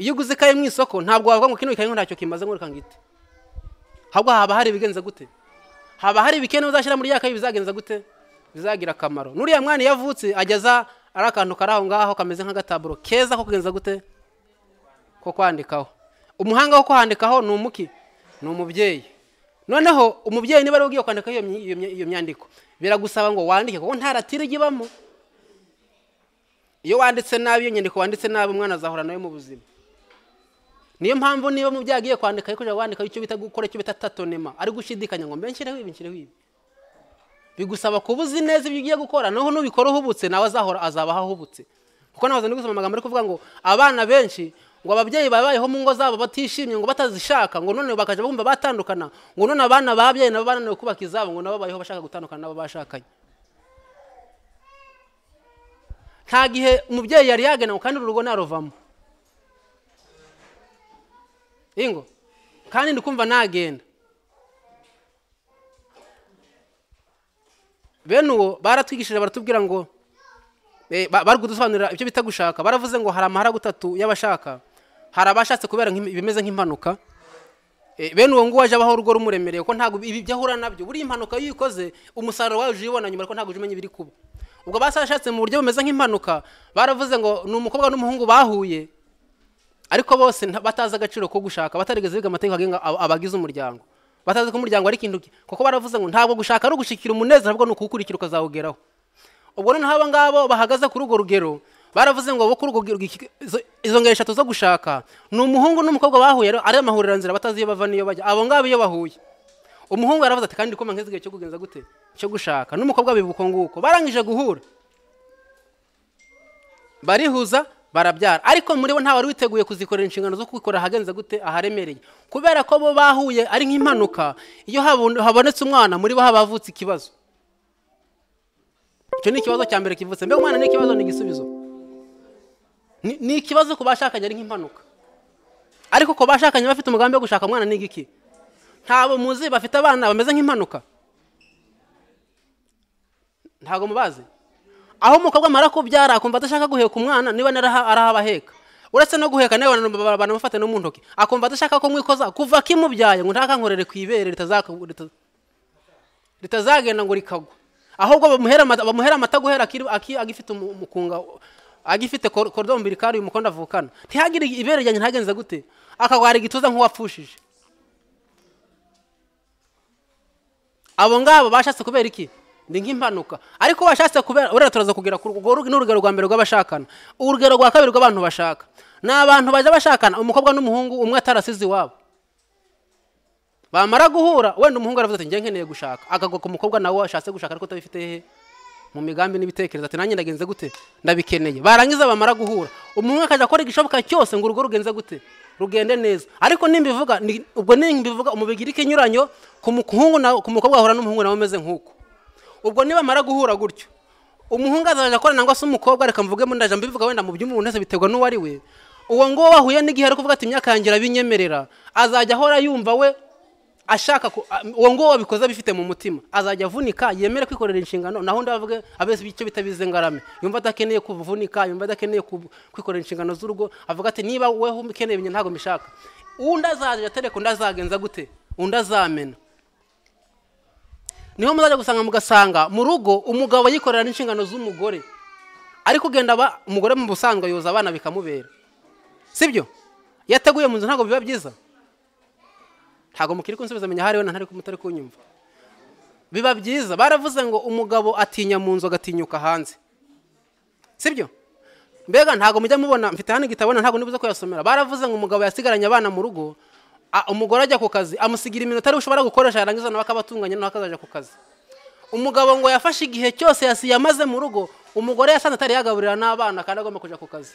iyo uguze ikayi mu isoko ntabwo wavuga ngo kino ikayi ntacyo kimaze ngo reka ngite ahubwo haba hari ibigenza gute haba hari ibikene uzashyira muri ya kayi bizagenza gute bizagira akamaro n'uriya mwana iyo avutse ageza ari akantu kari aho ngaho kameze nk'agataburo keza ko kugenza gute ko kwandikaho umuhanga wo kwandikaho ni umuki ni umubyeyi noneho umubyeyi niba ari we ugiye kwandikaho iyo myi- iyo myi- iyo myandiko biragusaba ngo wandike kuko nta ratire ijya ibamo iyo wanditse nabi iyo nyandiko wanditse nabi umwana azahura nawe mu buzima niyo mpamvu niba mu byo yagiye kwandika ariko kujya wandika icyo bita gukora icyo bita tatonema ari gushidikanya ngo mbe nshyireho ibi nshyireho ibi bigusaba kuba uzi neza ibyo ugiye gukora naho nubikora uhubutse nawe azahora azabaho ahubutse kuko nahoze ndi gusoma amagambo ari kuvuga ngo abana benshi ngo ababyeyi babayeho mu ngo zabo batishimye ngo batazishaka ngo none bakajya bumva batandukana ngo none abana babyaye nabo bananiwe kubaka izabo ngo nabo babayeho bashaka gutandukana n'abo bashakanye nta gihe umubyeyi yari yagenewe kandi uru rugo naruvamo ingo kandi ndi kumva nagenda bene uwo baratwigishije baratubwira ngo eh, ba- bari kudusobanurira ibyo bita gushaka baravuze ngo hari amaharagu atatu y'abashaka hari abashatse kubera nk'im- ibimeze nk'impanuka Eh, bene uwo nguwo aje abaho urugo rumuremereye ko ntabwo ibi byo ahura nabyo buriya impanuka iyo uyikoze umusaruro wawe uje ubibona nyuma ariko ntabwo uje umenya ibiri kuba ubwo basashatse mu buryo bumeze nk'impanuka baravuze ngo ni umukobwa n'umuhungu bahuye ariko bose nta- batazi agaciro ko gushaka batarigeze biga amategeko agenga aba- abagize umuryango batazi ko umuryango ari ikintu ki- kuko baravuze ngo ntabwo gushaka ari ugushyikira umunezero ahubwo ni ukuwukurikira ukazawugeraho ubwo noneho abo ngabo bahagaze kuri urwo rugero baravuze ngo bo kuri urwo rugero iki- izo- izo ngero eshatu zo gushaka ni umuhungu n'umukobwa bahuye rero ari amahureranzira batazi iyo bava n'iyo bajya abo ngabo iyo bahuye umuhungu yaravuze ati kandi ndikoma nk'izigihe cyo kugenza gute cyo gushaka n'umukobwa biba uko nguko barangije guhura barihuza barabyara ariko muri bo nta wari witeguye kuzikorera inshingano zo kubikora ahagenze gute aharemereye kubera ko bo bahuye ari nk'impanuka iyo habu- habonetse umwana muri bo haba havutse ikibazo icyo ni ikibazo cya mbere kivutse mbega umwana ni ikibazo ni igisubizo Ni- ni ikibazo ku bashakanye ari nk'impanuka ariko ku bashakanye bafite umugambi wo gushaka umwana ni igiki ntabwo muzi bafite abana bameze nk'impanuka ntabwo mubazi aho umukobwa amara kubyara akumva adashaka guheka umwana niba naraha- arahabaheka uretse no guheka nawe bana- banamufata no mu ntoki akumva adashaka ko mwikoza kuva kimubyaye ngo ntakankorere ku ibere ritazaka- rita- ritazagenda ngo rikagwa ahubwo bamuhera amata- bamuhera amata guhera akiri- aki- agifite umu- umukunga agifite kor- korodo umbilikari uyu mukondo avukana ntihagire ibere ryanjye ntagenze gute akagwara igituza nk'uwapfushije abo ngabo bashatse kubera iki ni nk'impanuka ariko bashatse kubera urera turaza kugera ku urwo rugo ni urugero rwa mbere rw'abashakana urugero rwa kabiri rw'abantu bashaka ni abantu bajya bashakana umukobwa n'umuhungu umwe atarasize iwabo bamara guhura wenda umuhungu aravuze ati njye nkeneye gushaka akagwa ku mukobwa nawe ashatse gushaka ariko utabifite hehe mu migambi n'ibitekerezo ati nanjye ndagenze gute ndabikeneye barangiza bamara guhura umuhungu akajya akora igishoboka cyose ngo urugo rugenze gute rugende neza ariko nimbivuga ni- ubwo nimbivuga umubigirike inyuranyo ku muhungu na- ku mukobwa ahura n'umuhungu nawe umeze nk'uko ubwo nibamara guhura gutyo umuhungu azajya akorana ngo se umukobwa reka mvuge mu ndaje mbivuga wenda mu by'umuntu wese biterwa n'uwo ari we uwo nguwo wahuye n'igihe ari kuvuga ati imyaka yanjye irabinyemerera azajya ahora yumva we ashaka ku- a- uwo nguwo wabikoze abifite mu mutima azajya avunika yemere kwikorera inshingano naho undi avuge abese icyo bita bizengarame yumva adakeneye kuvunika yumva adakeneye ku- kwikorera inshingano z'urugo avuga ati niba weho ukeneye ibintu ntabwo mbishaka undi azajya atereka undi azagenza gute undi azamena niho muzajya gusanga mugasanga mu rugo umugabo yikorera n'inshingano z'umugore ariko ugenda aba umugore mu busanzwe yoza abana bikamubera sibyo iyo ateguye mu nzu ntabwo biba byiza ntabwo mukiri kunsubiza menya ahari wenda ntari kumutari kunyumva biba byiza baravuze ngo umugabo atinya mu nzu agatinyuka hanze sibyo mbega ntabwo mujya mubona mfite hano igitabo wenda ntabwo nibuze kuyasomera baravuze ngo umugabo yasigaranye abana mu rugo a- umugore ajya ku kazi amusigira iminota ariwe ushobora gukoresha yarangiza nawe akabatunganya nawe akazajya ku kazi umugabo ngo yafashe igihe cyose yasi- yamaze mu rugo umugore yasanze atari yagaburira n'abana kandi agomba kujya ku kazi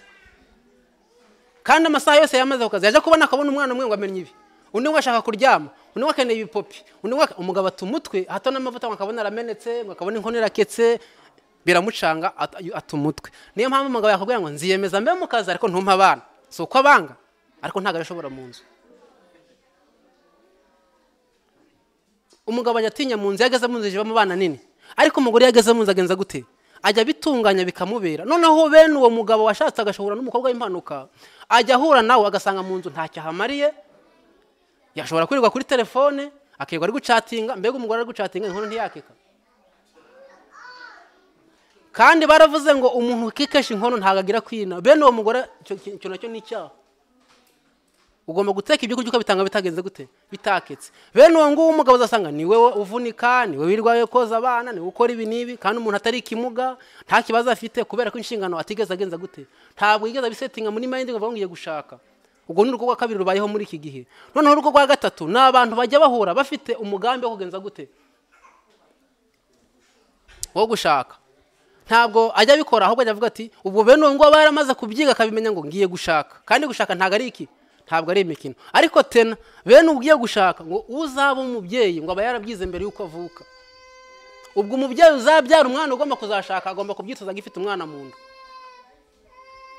kandi amasaha yose yamaze ku kazi yajya kubona akabona umwana umwe ngo amenye ibi undi ngo ashaka kuryama undi ngo akeneye ibipopi undi ngo ake- umugabo ata umutwe hato n'amavuta ngo akabona aramenetse ngo akabona inkono iraketse biramucanga at- ata umutwe niyo mpamvu umugabo yakubwira ngo nziyemeza mbe mu kazi ariko ntumpe abana si uko abanga ariko ntabwo arashobora mu nzu umugabo ajya atinya mu nzu iyo ageze mu nzu ijibamo abana nini ariko umugore iyo ageze mu nzu agenza gute ajya abitunganya bikamubera noneho bene uwo mugabo washatse agashobora n'umukobwa w'impanuka ajya ahura nawe agasanga mu nzu ntacyo ahamariye yashobora kwirirwa kuri telefone akirirwa ari gucatinga mbega umugore ari gucatinga inkono ntiyakeka kandi baravuze ngo umuntu ukikesha inkono ntabwo agira kwina bene uwo mugore icyo- icyo nacyo ni icyaha ugomba guteka ibyo kurya ukabitanga bitagenze gute bitaketse bene uwo nguwo umugabo uzasanga ni wowe uvunika ni wowe wirwaye koza abana ni wowe ukora ibi n'ibi kandi umuntu atari ikimuga nta kibazo afite kubera ko inshingano atigeze agenza gute ntabwo yigeze abisetinga muri mayindi ngo avuge ngo ugiye gushaka ubwo ni urugo rwa kabiri rubayeho muri iki gihe noneho urugo rwa gatatu ni abantu bajya bahura bafite umugambi wo kugenza gute wo gushaka ntabwo ajya abikora ahubwo ajya avuga ati ubwo bene uwo nguwo aba yaramaze kubyiga akabimenya ngo ngiye gushaka kandi gushaka ntabwo ari iki ntabwo ari imikino ariko tena bene ugiye gushaka ngo uzaba umubyeyi ngo aba yarabyize mbere y'uko avuka ubwo umubyeyi uzabyara umwana ugomba kuzashaka agomba kubyitoza agifite umwana mu nda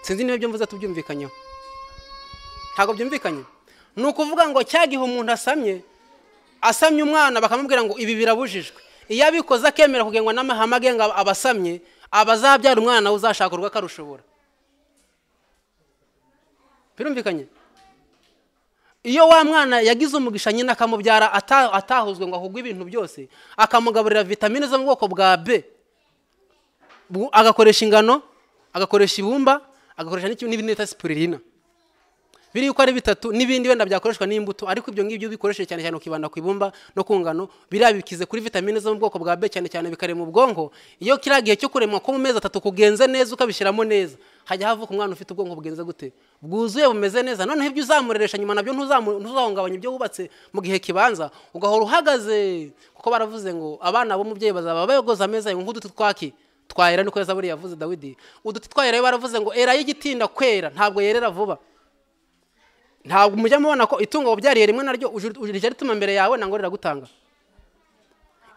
sinzi niba ibyo mvuze tubyumvikanyeho ntabwo byumvikanye ni ukuvuga ngo cya gihe umuntu asamye asamye umwana bakamubwira ngo ibi birabujijwe iyo abikoze akemera kugengwa n'amahame agenga abasamye aba azabyara umwana nawe uzashaka urwo akarushobora birumvikanye iyo wa mwana yagize umugisha nyine akamubyara ata- atahuzwe ngo ahugwe ibintu byose akamugaburira vitamine zo mu bwoko bwa b bu- agakoresha ingano agakoresha ibumba agakoresha n'iki- n'ibindi bita sipurina biri yuko ari bitatu n'ibindi wenda byakoreshwa n'imbuto ariko ibyo ngibyo bikoresheje cyane cyane ukibanda ku ibumba no ku ngano biriya bikize kuri vitamine zo mu bwoko bwa B cyane cyane bikarema ubwonko iyo kiriya gihe cyo kuremwa ko mu mezi atatu kugenze neza ukabishyiramo neza hajya havuka umwana ufite ubwonko bugenze gute bwuzuye bumeze neza noneho ibyo uzamureresha nyuma nabyo ntuzamu- ntuzahungabanya ibyo wubatse mu gihe kibanza ugahora uhagaze kuko baravuze ngo abana b'umubyeyi bazaba bayogoza ameza yawe nk'uduti twaki twahera niko yazaburi yavuze dawidi uduti twahera baravuze ngo era y'igitinda kwera ntabwo yerera vuba ntabwo mujya mubona ko itungo wabyariye rimwe naryo uje- uje rituma mbere yawe ntango riragutanga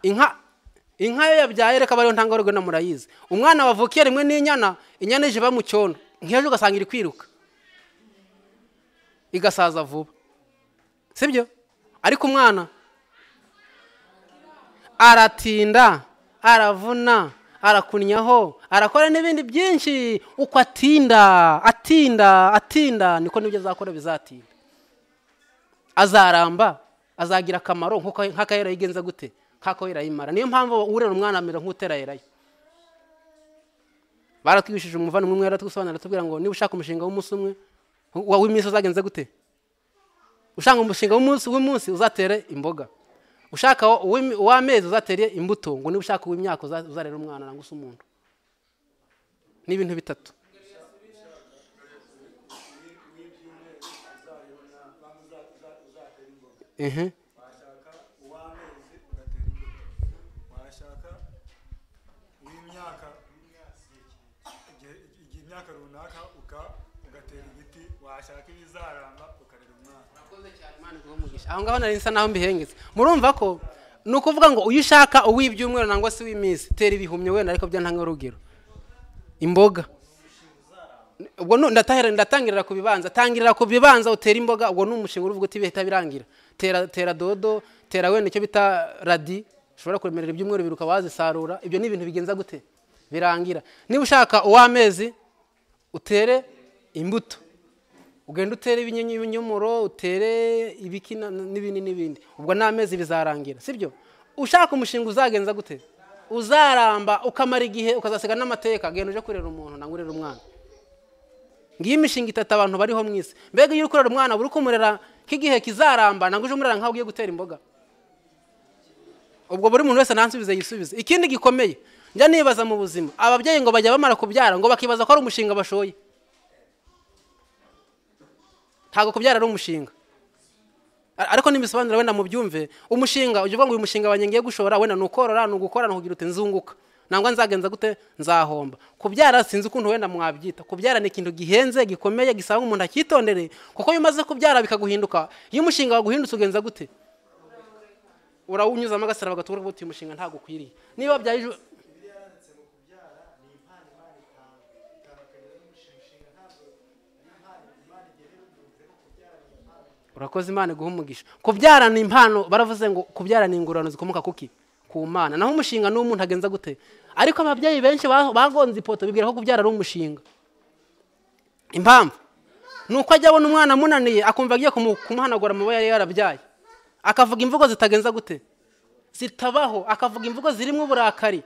inka inka yo yabyaye reka ariyo ntango rwe na murayizi umwana wavukiye rimwe n'inyana inyana ije iba mu cyondo nk'ejo ugasanga iri kwiruka igasaza vuba sibyo ariko umwana aratinda aravuna arakunnyaho arakora n'ibindi byinshi uko atinda atinda atinda niko n'ibyo azakora bizatinda azaramba azagira akamaro nk'uko- nk'ako yarayigenza gute nk'ako yarayimara niyo mpamvu urera umwana amera nk'utera yerayo baratwigishije umuvandimwe umwe yaratwisobanurira atubwira ngo niba ushaka umushinga w'umunsi umwe wa- w'iminsi uzagenze gute ushaka umushinga w'umunsi w'umunsi uzatere imboga ushaka uw'imi- uw'amezi uzatere imbuto ngo niba ushaka uw'imyaka uza- uzarere umwana nangwa se umuntu ni ibintu bitatu ehe washaka uw'amezi ugatera imbuto washaka uw'imyaka igihe igihe imyaka runaka uka- ugatera ibiti washaka ibizaramba ukarera umwana aho ngaho nari nsa naho mbihengetse murumva ko ni ukuvuga ngo uyu ushaka uw'ibyumweru nangwa se uw'iminsi tera ibihumyo wenda ariko bya ntanga urugero imboga ubwo nu- ndatahira- ndatangirira ku bibanza tangirira ku bibanza utera imboga ubwo ni umushinga uruvuga uti bihita birangira tera tera dodo tera wenda icyo bita radi ushobora kuremerera ibyumweru biruka wazisarura ibyo ni ibintu bigenza gute birangira niba ushaka uw'amezi utere imbuto ugenda utere ibinyenyi ibinyomoro utere ibikina n'ibindi n'ibindi ubwo n'amezi bizarangira sibyo ushaka umushinga uzagenza gute uzaramba ukamara igihe ukazasiga n'amateka genda uje kurera umuntu nangwa urera umwana ngiyo imishinga itatu abantu bariho mu isi mbega iyo uri kurera umwana buri kumurera k'igihe kizaramba ntabwo uje umurera nk'aho ugiye gutera imboga ubwo buri muntu wese ntansubize yisubize ikindi gikomeye njya nibaza mu buzima ababyeyi ngo bajya bamara kubyara ngo bakibaza ko ari umushinga bashoye ntabwo kubyara ari umushinga A- ariko n'imisobanuro wenda mubyumve umushinga ujya uvuga ngo uyu mushinga wanjye ngiye gushora wenda ni ukorora ni ugukora ni ukugira uti nzunguka nangwa nzagenza gute nzahomba kubyara sinzi ukuntu wenda mwabyita kubyara ni ikintu gihenze gikomeye gisaba ngo umuntu akitondere kuko iyo umaze kubyara bikaguhinduka iyo umushinga waguhindutse ugenza gute urawunyuzamo agasara bagatubura uti uyu mushinga ntabwo ukwiriye niba wabyaye ejo urakoze imana iguha umugisha kubyara ni impano baravuze ngo kubyara ni ingororano zikomoka kuki ku mana naho umushinga n'uwo umuntu agenza gute ariko ababyeyi benshi ba- bagonze ipoto bibwira ko kubyara ari umushinga impamvu ni uko ajya abona umwana amunaniye akumva agiye kumu- kumuhanagura mu bo yari yarabyaye akavuga imvugo zitagenza gute zitabaho akavuga imvugo zirimo uburakari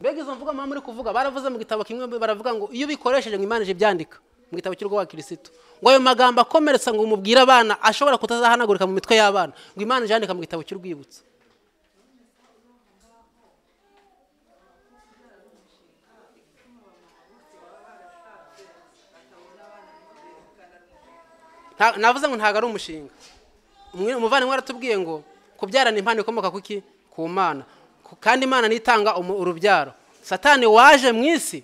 mbega izo mvugo mama muri kuvuga baravuze mu gitabo kimwe baravuga ngo iyo ubikoresheje ngo imana ije ibyandika mu gitabo cy'urwo wa kirisitu ngo ayo magambo akomeretsa ngo umubwire abana ashobora kutazahanagurika mu mitwe y'abana ngo imana ije yandika mu gitabo cy'urwibutso Nta- navuze ngo ntabwo ari umushinga Umwe- umuvandimwe waratubwiye ngo kubyarana impano ikomoka kuki ku mana Ku- kandi imana nitanga urubyaro satani waje mu isi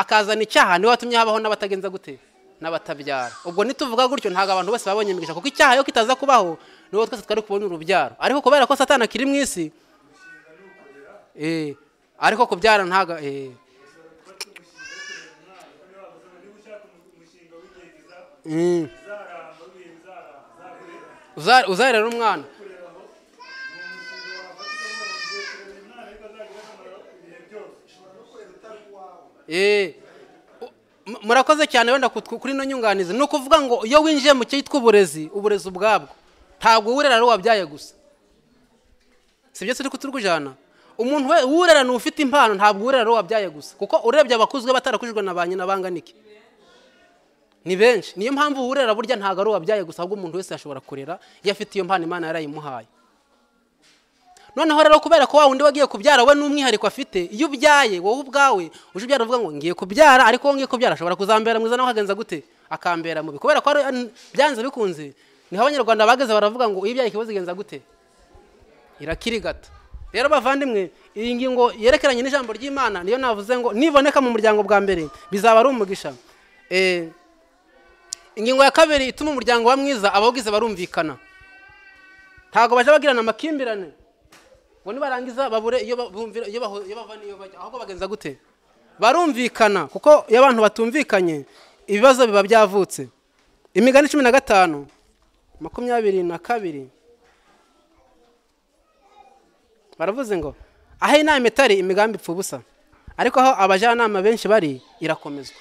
akazana icyaha niwe watumye habaho n'abatagenza gute n'abatabyara ubwo nituvuga gutyo ntabwo abantu bose babonye imigisha kuko icyaha iyo kitaza kubaho niwo twese twari kubona urubyaro ariko kubera ko satani akiri mu isi eh, ariko kubyara ntabwo eh, mm. Uza- uzarera umwana Eh, u- mu- murakoze cyane wenda kutw- kuri ino nyunganizi ni ukuvuga ngo iyo winjiye mu cyitwa uburezi uburezi ubwabwo ntabwo wurera ari wabyaye gusa si byo turi kuturwijana umuntu we wurera ni ufite impano ntabwo wurera ari wabyaye gusa kuko urebye abakuzwe batarakujijwe na ba nyina banganike ni benshi niyo mpamvu wurera burya ntabwo ari uwabyaye gusa ahubwo umuntu wese yashobora kurera iyo afite iyo mpano imana yarayimuhaye noneho rero kubera ko wa wundi wagiye kubyara we n'umwihariko afite iyo ubyaye wowe ubwawe uje ubyara uvuga ngo ngiye kubyara ariko wowe ngiye kubyara ashobora kuzambera mwiza nawe agenza gute akambera mubi kubera ko ari- byanze bikunze niho abanyarwanda bageze baravuga ngo iyo ibyaye ikibazo igenza gute irakirigata rero bavandimwe iyi ngingo yerekeranye n'ijambo ry'imana niyo navuze ngo niboneka mu muryango bwa mbere bizaba ari umugisha Eh, ingingo ya kabiri ituma umuryango wa mwiza abawugize barumvikana ntabwo bajya bagirana amakimbirane ngo nibarangiza babure iyo ba- bumvira- iyo bahu- iyo bava n'iyo bajya ahubwo bagenza gute barumvikana kuko iyo abantu batumvikanye ibibazo biba byavutse imigani cumi na gatanu makumyabiri na kabiri baravuze ngo aho inama itari imigambi ipfa ubusa ariko aho abajyanama benshi bari irakomezwa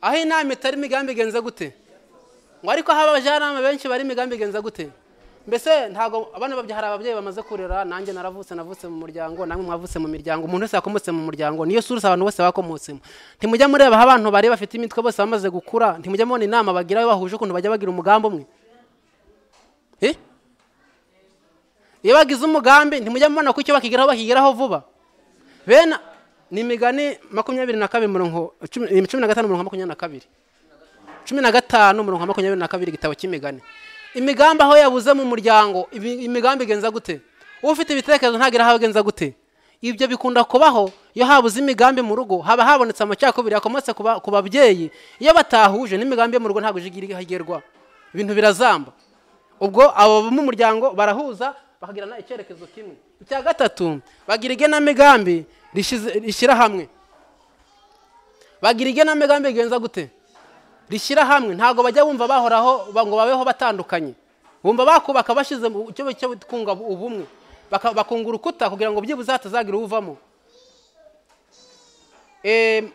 aho inama itari imigambi igenza gute ngo ariko aho abajyanama benshi bari imigambi igenza gute mbese ntabwo abana babye hari ababyeyi bamaze kurera nanjye naravutse navutse mu muryango namwe mwavutse mu miryango umuntu wese wakomotse mu muryango niyo sura abantu bose bakomotsemo ntimujya mureba aho abantu bari bafite imitwe bose bamaze gukura ntimujya mubona inama bagira bahuje ukuntu bajya bagira umugambi umwe Eh? iyo bagize umugambi ntimujya mubona ko icyo bakigeraho bakigeraho vuba bene ni imigani makumyabiri na kabiri mirongo cumi cumi na gatanu mirongo makumyabiri na kabiri cumi na gatanu mirongo makumyabiri na kabiri igitabo cy'imigani imigambi aho yabuze mu muryango imi- imigambi igenza gute ufite ibitekerezo ntagira aho agenza gute ibyo bikunda kubaho iyo habuze imigambi mu rugo haba habonetse amacakubiri yakomotse ku ba- ku babyeyi iyo batahuje n'imigambi yo mu rugo ntabwo ije igira ihagerwa ibintu birazamba ubwo abo bo mu muryango barahuza bakagirana icyerekezo kimwe icya gatatu bagira igenamigambi rishize- rishyira hamwe bagira igenamigambi rigenza gute rishyira hamwe ntabwo bajya bumva bahoraho ba- ngo babeho batandukanye bumva bakubaka bashyize mu cyo cyo kunga ubumwe Baka- bakunga urukuta kugira ngo byibuze hatazagira uwuvamo Em,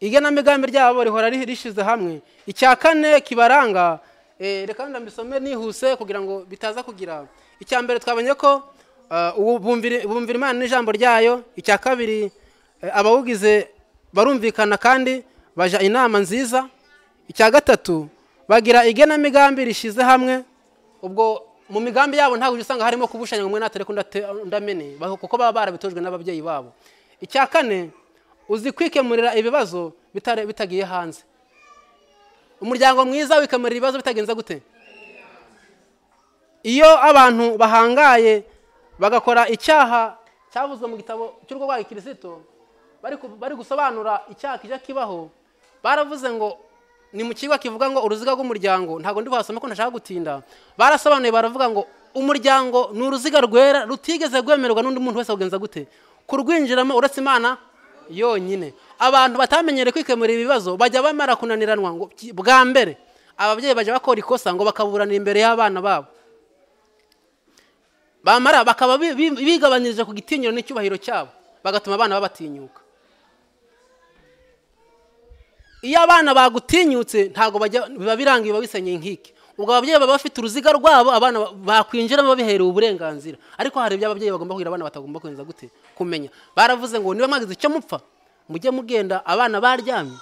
igenamigambi ryabo rihora ri- rishyize hamwe icya kane kibaranga eh, reka ndambisome nihuse kugira ngo bitaza kugira icya mbere twabonye ko ah, ubu- bumvira bumvira imana n'ijambo ryayo icya kabiri eh, abawugize barumvikana kandi baja inama nziza icya gatatu bagira igenamigambi rishyize hamwe ubwo mu migambi yabo ntabwo ujya usanga harimo kubushanya ngo umwe natere ndamene kuko baba barabitojwe n'ababyeyi babo icya kane uzi kwikemurira ibibazo bitare- bitagiye hanze umuryango mwiza wikemurira ibibazo bitagenze gute iyo abantu bahangaye bagakora icyaha cyavuzwe mu gitabo cy'urwagwa kirisito bari ku- bari gusobanura icyaha kijya kibaho baravuze ngo ni mu kigo kivuga ngo uruziga rw'umuryango ntabwo ndi buhasome ko ntashaka gutinda barasobanuye baravuga ngo umuryango ni uruziga rwera rutigeze rwemererwa n'undi muntu wese kugenza gute kurwinjiramo uretse imana yonyine abantu batamenyereye kwikemurira ibibazo bajya bamara kunaniranwa ngo ki- bwa mbere ababyeyi bajya bakora ikosa ngo bakaburanira imbere y'abana babo bamara bakaba bi- bi- bigabanyirije ku gitinyiro n'icyubahiro cyabo bagatuma abana babatinyuka iyo abana bagutinyutse ntabwo bajya biba birangiye biba bisenyeye nk'iki ubwo ababyeyi baba bafite uruziga rwabo abana ba- bakwinjiramo babiherewe uburenganzira ariko hari ibyo ababyeyi bagomba kugira abana batagomba kurenza gute kumenya baravuze ngo niba mwagize icyo mupfa mujye mugenda abana baryamye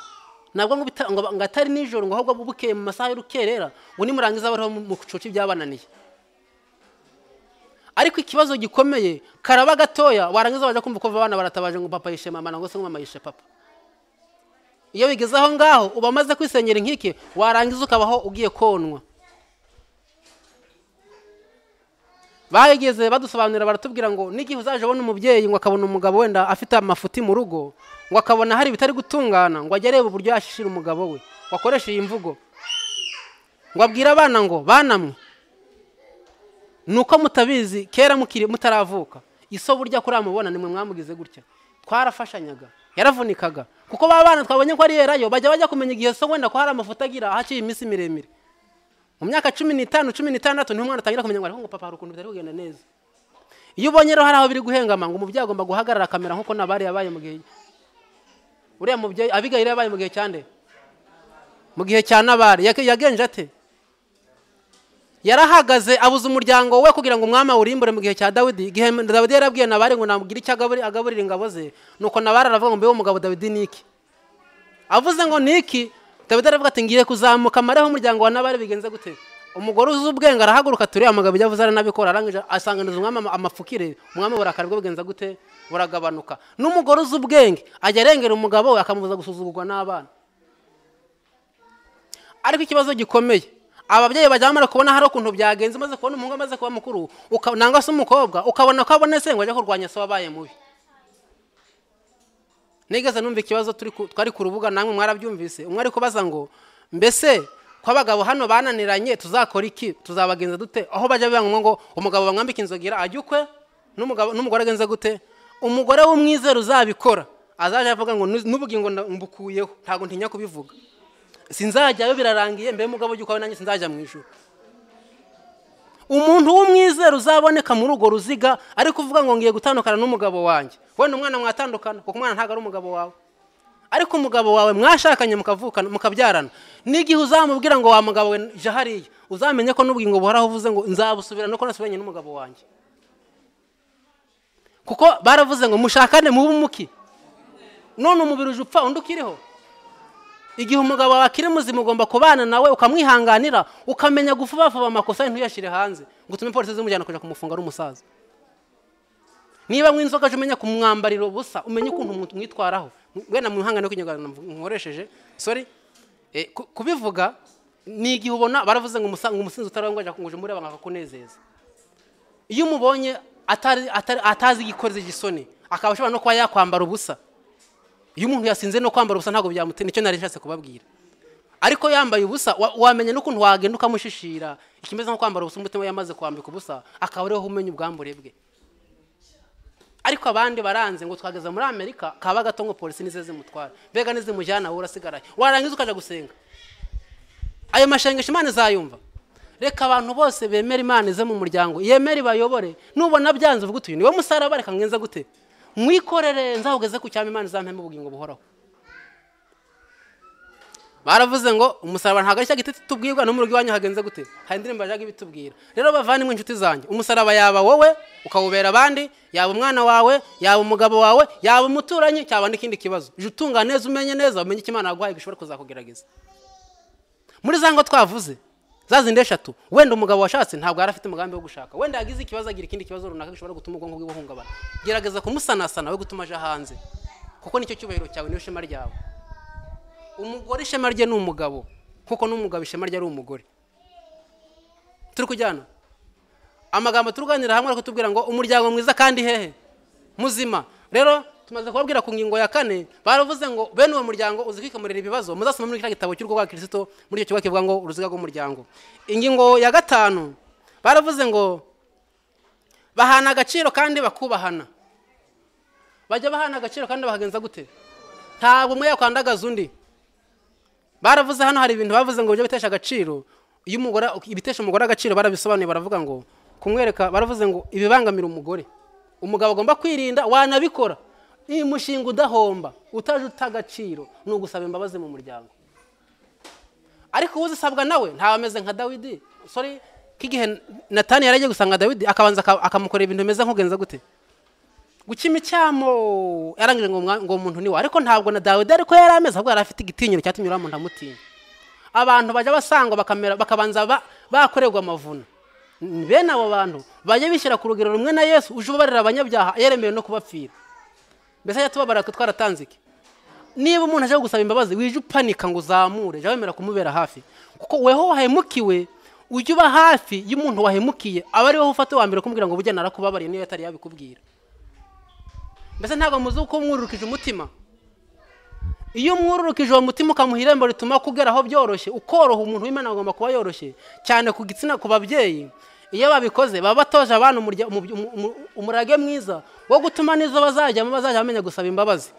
nabwo ngo bita- ngo ngo atari nijoro ngo ahubwo bukeye mu masaha y'urukerera ngo nimurangiza bariho mu- mu kucoca ibyabananiye ariko ikibazo gikomeye karaba gatoya warangiza wajya kumva ko abana baratabaje ngo papa yishe mama nangwa se ngo mama yishe papa iyo bigeze aho ngaho uba umaze kwisenyera inkike warangiza ukabaho ugiye konwa bageze badusobanurira baratubwira ngo n'igihe uzaje ubona umubyeyi ngo akabona umugabo wenda afite amafuti mu rugo ngo akabona hari ibitari gutungana ngo ajye areba uburyo yashishira umugabo we ngo akoreshe iyi mvugo ngo abwire abana ngo banamwe ni uko mutabizi kera mukiri mutaravuka iso burya kuri mubona nimwe mwamugize gutya twarafashanyaga yaravunikaga kuko ba bana twabonye ko ari yerayo bajya bajya kumenya igihe so wenda ko hari amafoto agira ahaciye iminsi miremire mu myaka cumi n'itanu cumi n'itandatu niho umwana atangira kumenya ngo ariko ngo papa hari ukuntu bitari kugenda neza iyo ubonye rero hari aho biri guhengama ngo umubyeyi agomba guhagarara akamera nk'uko nabari yabaye mu gihe uriya mubyeyi abigayira yabaye mu gihe cya nde mu gihe cya nabari Yake- yagenje ate yarahagaze abuza umuryango we kugira ngo umwami awurimbure mu gihe cya dawidi igihe dawidi yarabwiye nabari ngo namugire icyo agaburi- agaburira ingabo ze nuko nabari aravuga ngo mbe umugabo dawidi niki avuze ngo niki dawidi aravuga ati ngiye kuzamuka amareho umuryango wa nabari bigenze gute umugore uzi ubwenge arahaguruka turiya amagambo ibyo avuze aranabikora arangije asanganiza umwami ama- amapfukire umwami burakari bwe bugenza gute buragabanuka n'umugore uzi ubwenge ajya arengera umugabo we akamubuza gusuzugurwa n'abana ariko ikibazo gikomeye ababyeyi bajya bamara kubona hari ukuntu byagenze umaze kubona umuhungu amaze kuba mukuru uka- nangwa se umukobwa ukabona ko abona se ngo ajya kurwanya se wabaye mubi nigeze numva ikibazo turi ku- twari ku rubuga namwe mwarabyumvise umwe ari kubaza ngo mbese ko abagabo hano bananiranye tuzakora iki tuzabagenza dute aho bajya bibangombwa ngo umugabo bamwambika inzogera ajye ukwe n'umugabo- n'umugore agenze gute umugore w'umwizero uzabikora azaje avuga ngo "Nu- n'ubugingo nda- mbukuyeho ntabwo ntinya kubivuga sinzajyayo birarangiye mbe mugabo ujya ukwawe nanjye sinzajya mu ijuru umuntu w'umwizero uzaboneka muri urwo ruziga ariko uvuga ngo ngiye gutandukana n'umugabo wanjye wenda umwana mwatandukana kuko umwana ntabwo ari umugabo wawe ariko umugabo wawe mwashakanye mukavukana mukabyarana n'igihe uzamubwira ngo wa mugabo we je hariya uzamenye ko n'ubugingo buhoraho uvuze ngo nzabusubirana nuko nasubiranye n'umugabo wanjye kuko baravuze ngo mushakane mube umuki none umubiri uje upfa undi ukiriho igihe umugabo wawe akiri muzima ugomba kubana nawe ukamwihanganira ukamenya gufuba vuba amakosa ye ntuyashyire hanze ngo utume polisi zimujyana kujya kumufunga ari umusaza niba mwe inzoga je umenya kumwambarira ubusa umenye ukuntu mu- mwitwaraho wenda mwihangane kw'inyarwanda mworesheje sorry Eh, ku- kubivuga ni igihe ubona baravuze ngo umusa- ngo umusinzi utari wawe ngo ajya kunguje muri aba akakunezeza iyo umubonye atari- atari- atazi igikoze igisoni akaba ashobora no kuba yakwambara ubusa iyo umuntu yasinze no kwambara ubusa ntabwo byamutera nicyo nari nshatse kubabwira ariko yambaye ubusa wa- wamenya n'ukuntu wagenda ukamushishira ikimeze nko kwambara ubusa umutima yamaze kwambika ubusa akaba ariho umenya ubwambure bwe ariko abandi baranze ngo twageze muri amerika kaba gato ngo polisi nize zimutwara mbega nizimujyana wowe urasigaraye warangiza ukajya gusenga ayo mashengesho imana izayumva reka abantu bose bemera imana ize mu muryango yemere ibayobore nubona byanze uvuga utuye niwe musaraba reka mwenze gute mwikorere nzahugeze ku cyama imana izampemo ubugingo buhoraho baravuze ngo umusaraba ntabwo ari cya giti tubwirwa no mu rugo iwanyu hagenze gute hari indirimbo yajyaga ibitubwira rero bavanimwe inshuti zanjye umusaraba yaba wowe ukawubera abandi yaba umwana wawe yaba umugabo wawe yaba umuturanyi cyaba n'ikindi kibazo jya utungana neza umenye neza umenye icyo imana yaguhaye gishobora kuzakugerageza muri za ngo twavuze za zindi eshatu wenda umugabo washatse ntabwo yari afite umugambi wo gushaka wenda yagize ikibazo agira ikindi kibazo runaka gishobora gutuma ubwonko bwe buhungabana gerageza kumusanasana we gutuma aja hanze kuko nicyo cyubahiro cyawe niyo shema ryawe umugore ishema rye ni umugabo kuko n'umugabo ishema rye ari umugore turi kujyana amagambo turuganira hamwe ariko tubwira ngo umuryango mwiza kandi hehe muzima rero tumaze kubabwira ku ngingo ya kane baravuze ngo bene uwo muryango uzi kwikemurira ibibazo muzasoma muri kiriya gitabo cy'urugo rwa kirisito muri icyo kivuga ngo uruziga rw'umuryango ingingo ya gatanu baravuze ngo bahana agaciro kandi bakubahana bajya bahana agaciro kandi bahagenza gute ntabwo umwe yakwandagaza undi baravuze hano hari ibintu bavuze ngo ujye bitesha agaciro iyo umugore ibitesha umugore agaciro barabisobanuye baravuga ngo kumwereka baravuze ngo ibibangamira umugore umugabo agomba kwirinda wanabikora iyi mushinga udahomba utaje uta agaciro ni ugusaba imbabazi mu muryango ariko uzisabwa nawe ntawe ameze nka dawidi sori k'igihe natani yari agiye gusanga dawidi akabanza akamukorera ibintu bimeze nk'ugenza gute gukima icyamo yarangije ngo umuntu ni we ariko ntabwo na dawidi ariko yari ameze ahubwo yari afite igitinyiro cyatumye uriya muntu amutinya abantu bajya basangwa bakabanza bakorerwa amavuna bene abo bantu bajya bishyira ku rugero rumwe na yesu uje ubarira abanyabyaha yeremewe no kubapfira mbese ajya tubabara ko twaratanze iki niba umuntu aje gusaba imbabazi wije upanika ngo uzamure jya wemera kumubera hafi kuko weho wahemukiwe ujye uba hafi y'umuntu wahemukiye aba ari wowe ufata uwa mbere kumubwira ngo bujyana arakubabariye niyo yatari yabikubwira mbese ntabwo muzi uko mwururukije umutima iyo mwururukije uwo mutima ukamuha irembo rituma kugeraho byoroshye ukoroha umuntu w'imana agomba kuba yoroshye cyane ku gitsina ku babyeyi iyo babikoze baba batoje abana umurage mwiza wo gutuma n'izo bazajyamo bazajya bamenya gusaba imbabazi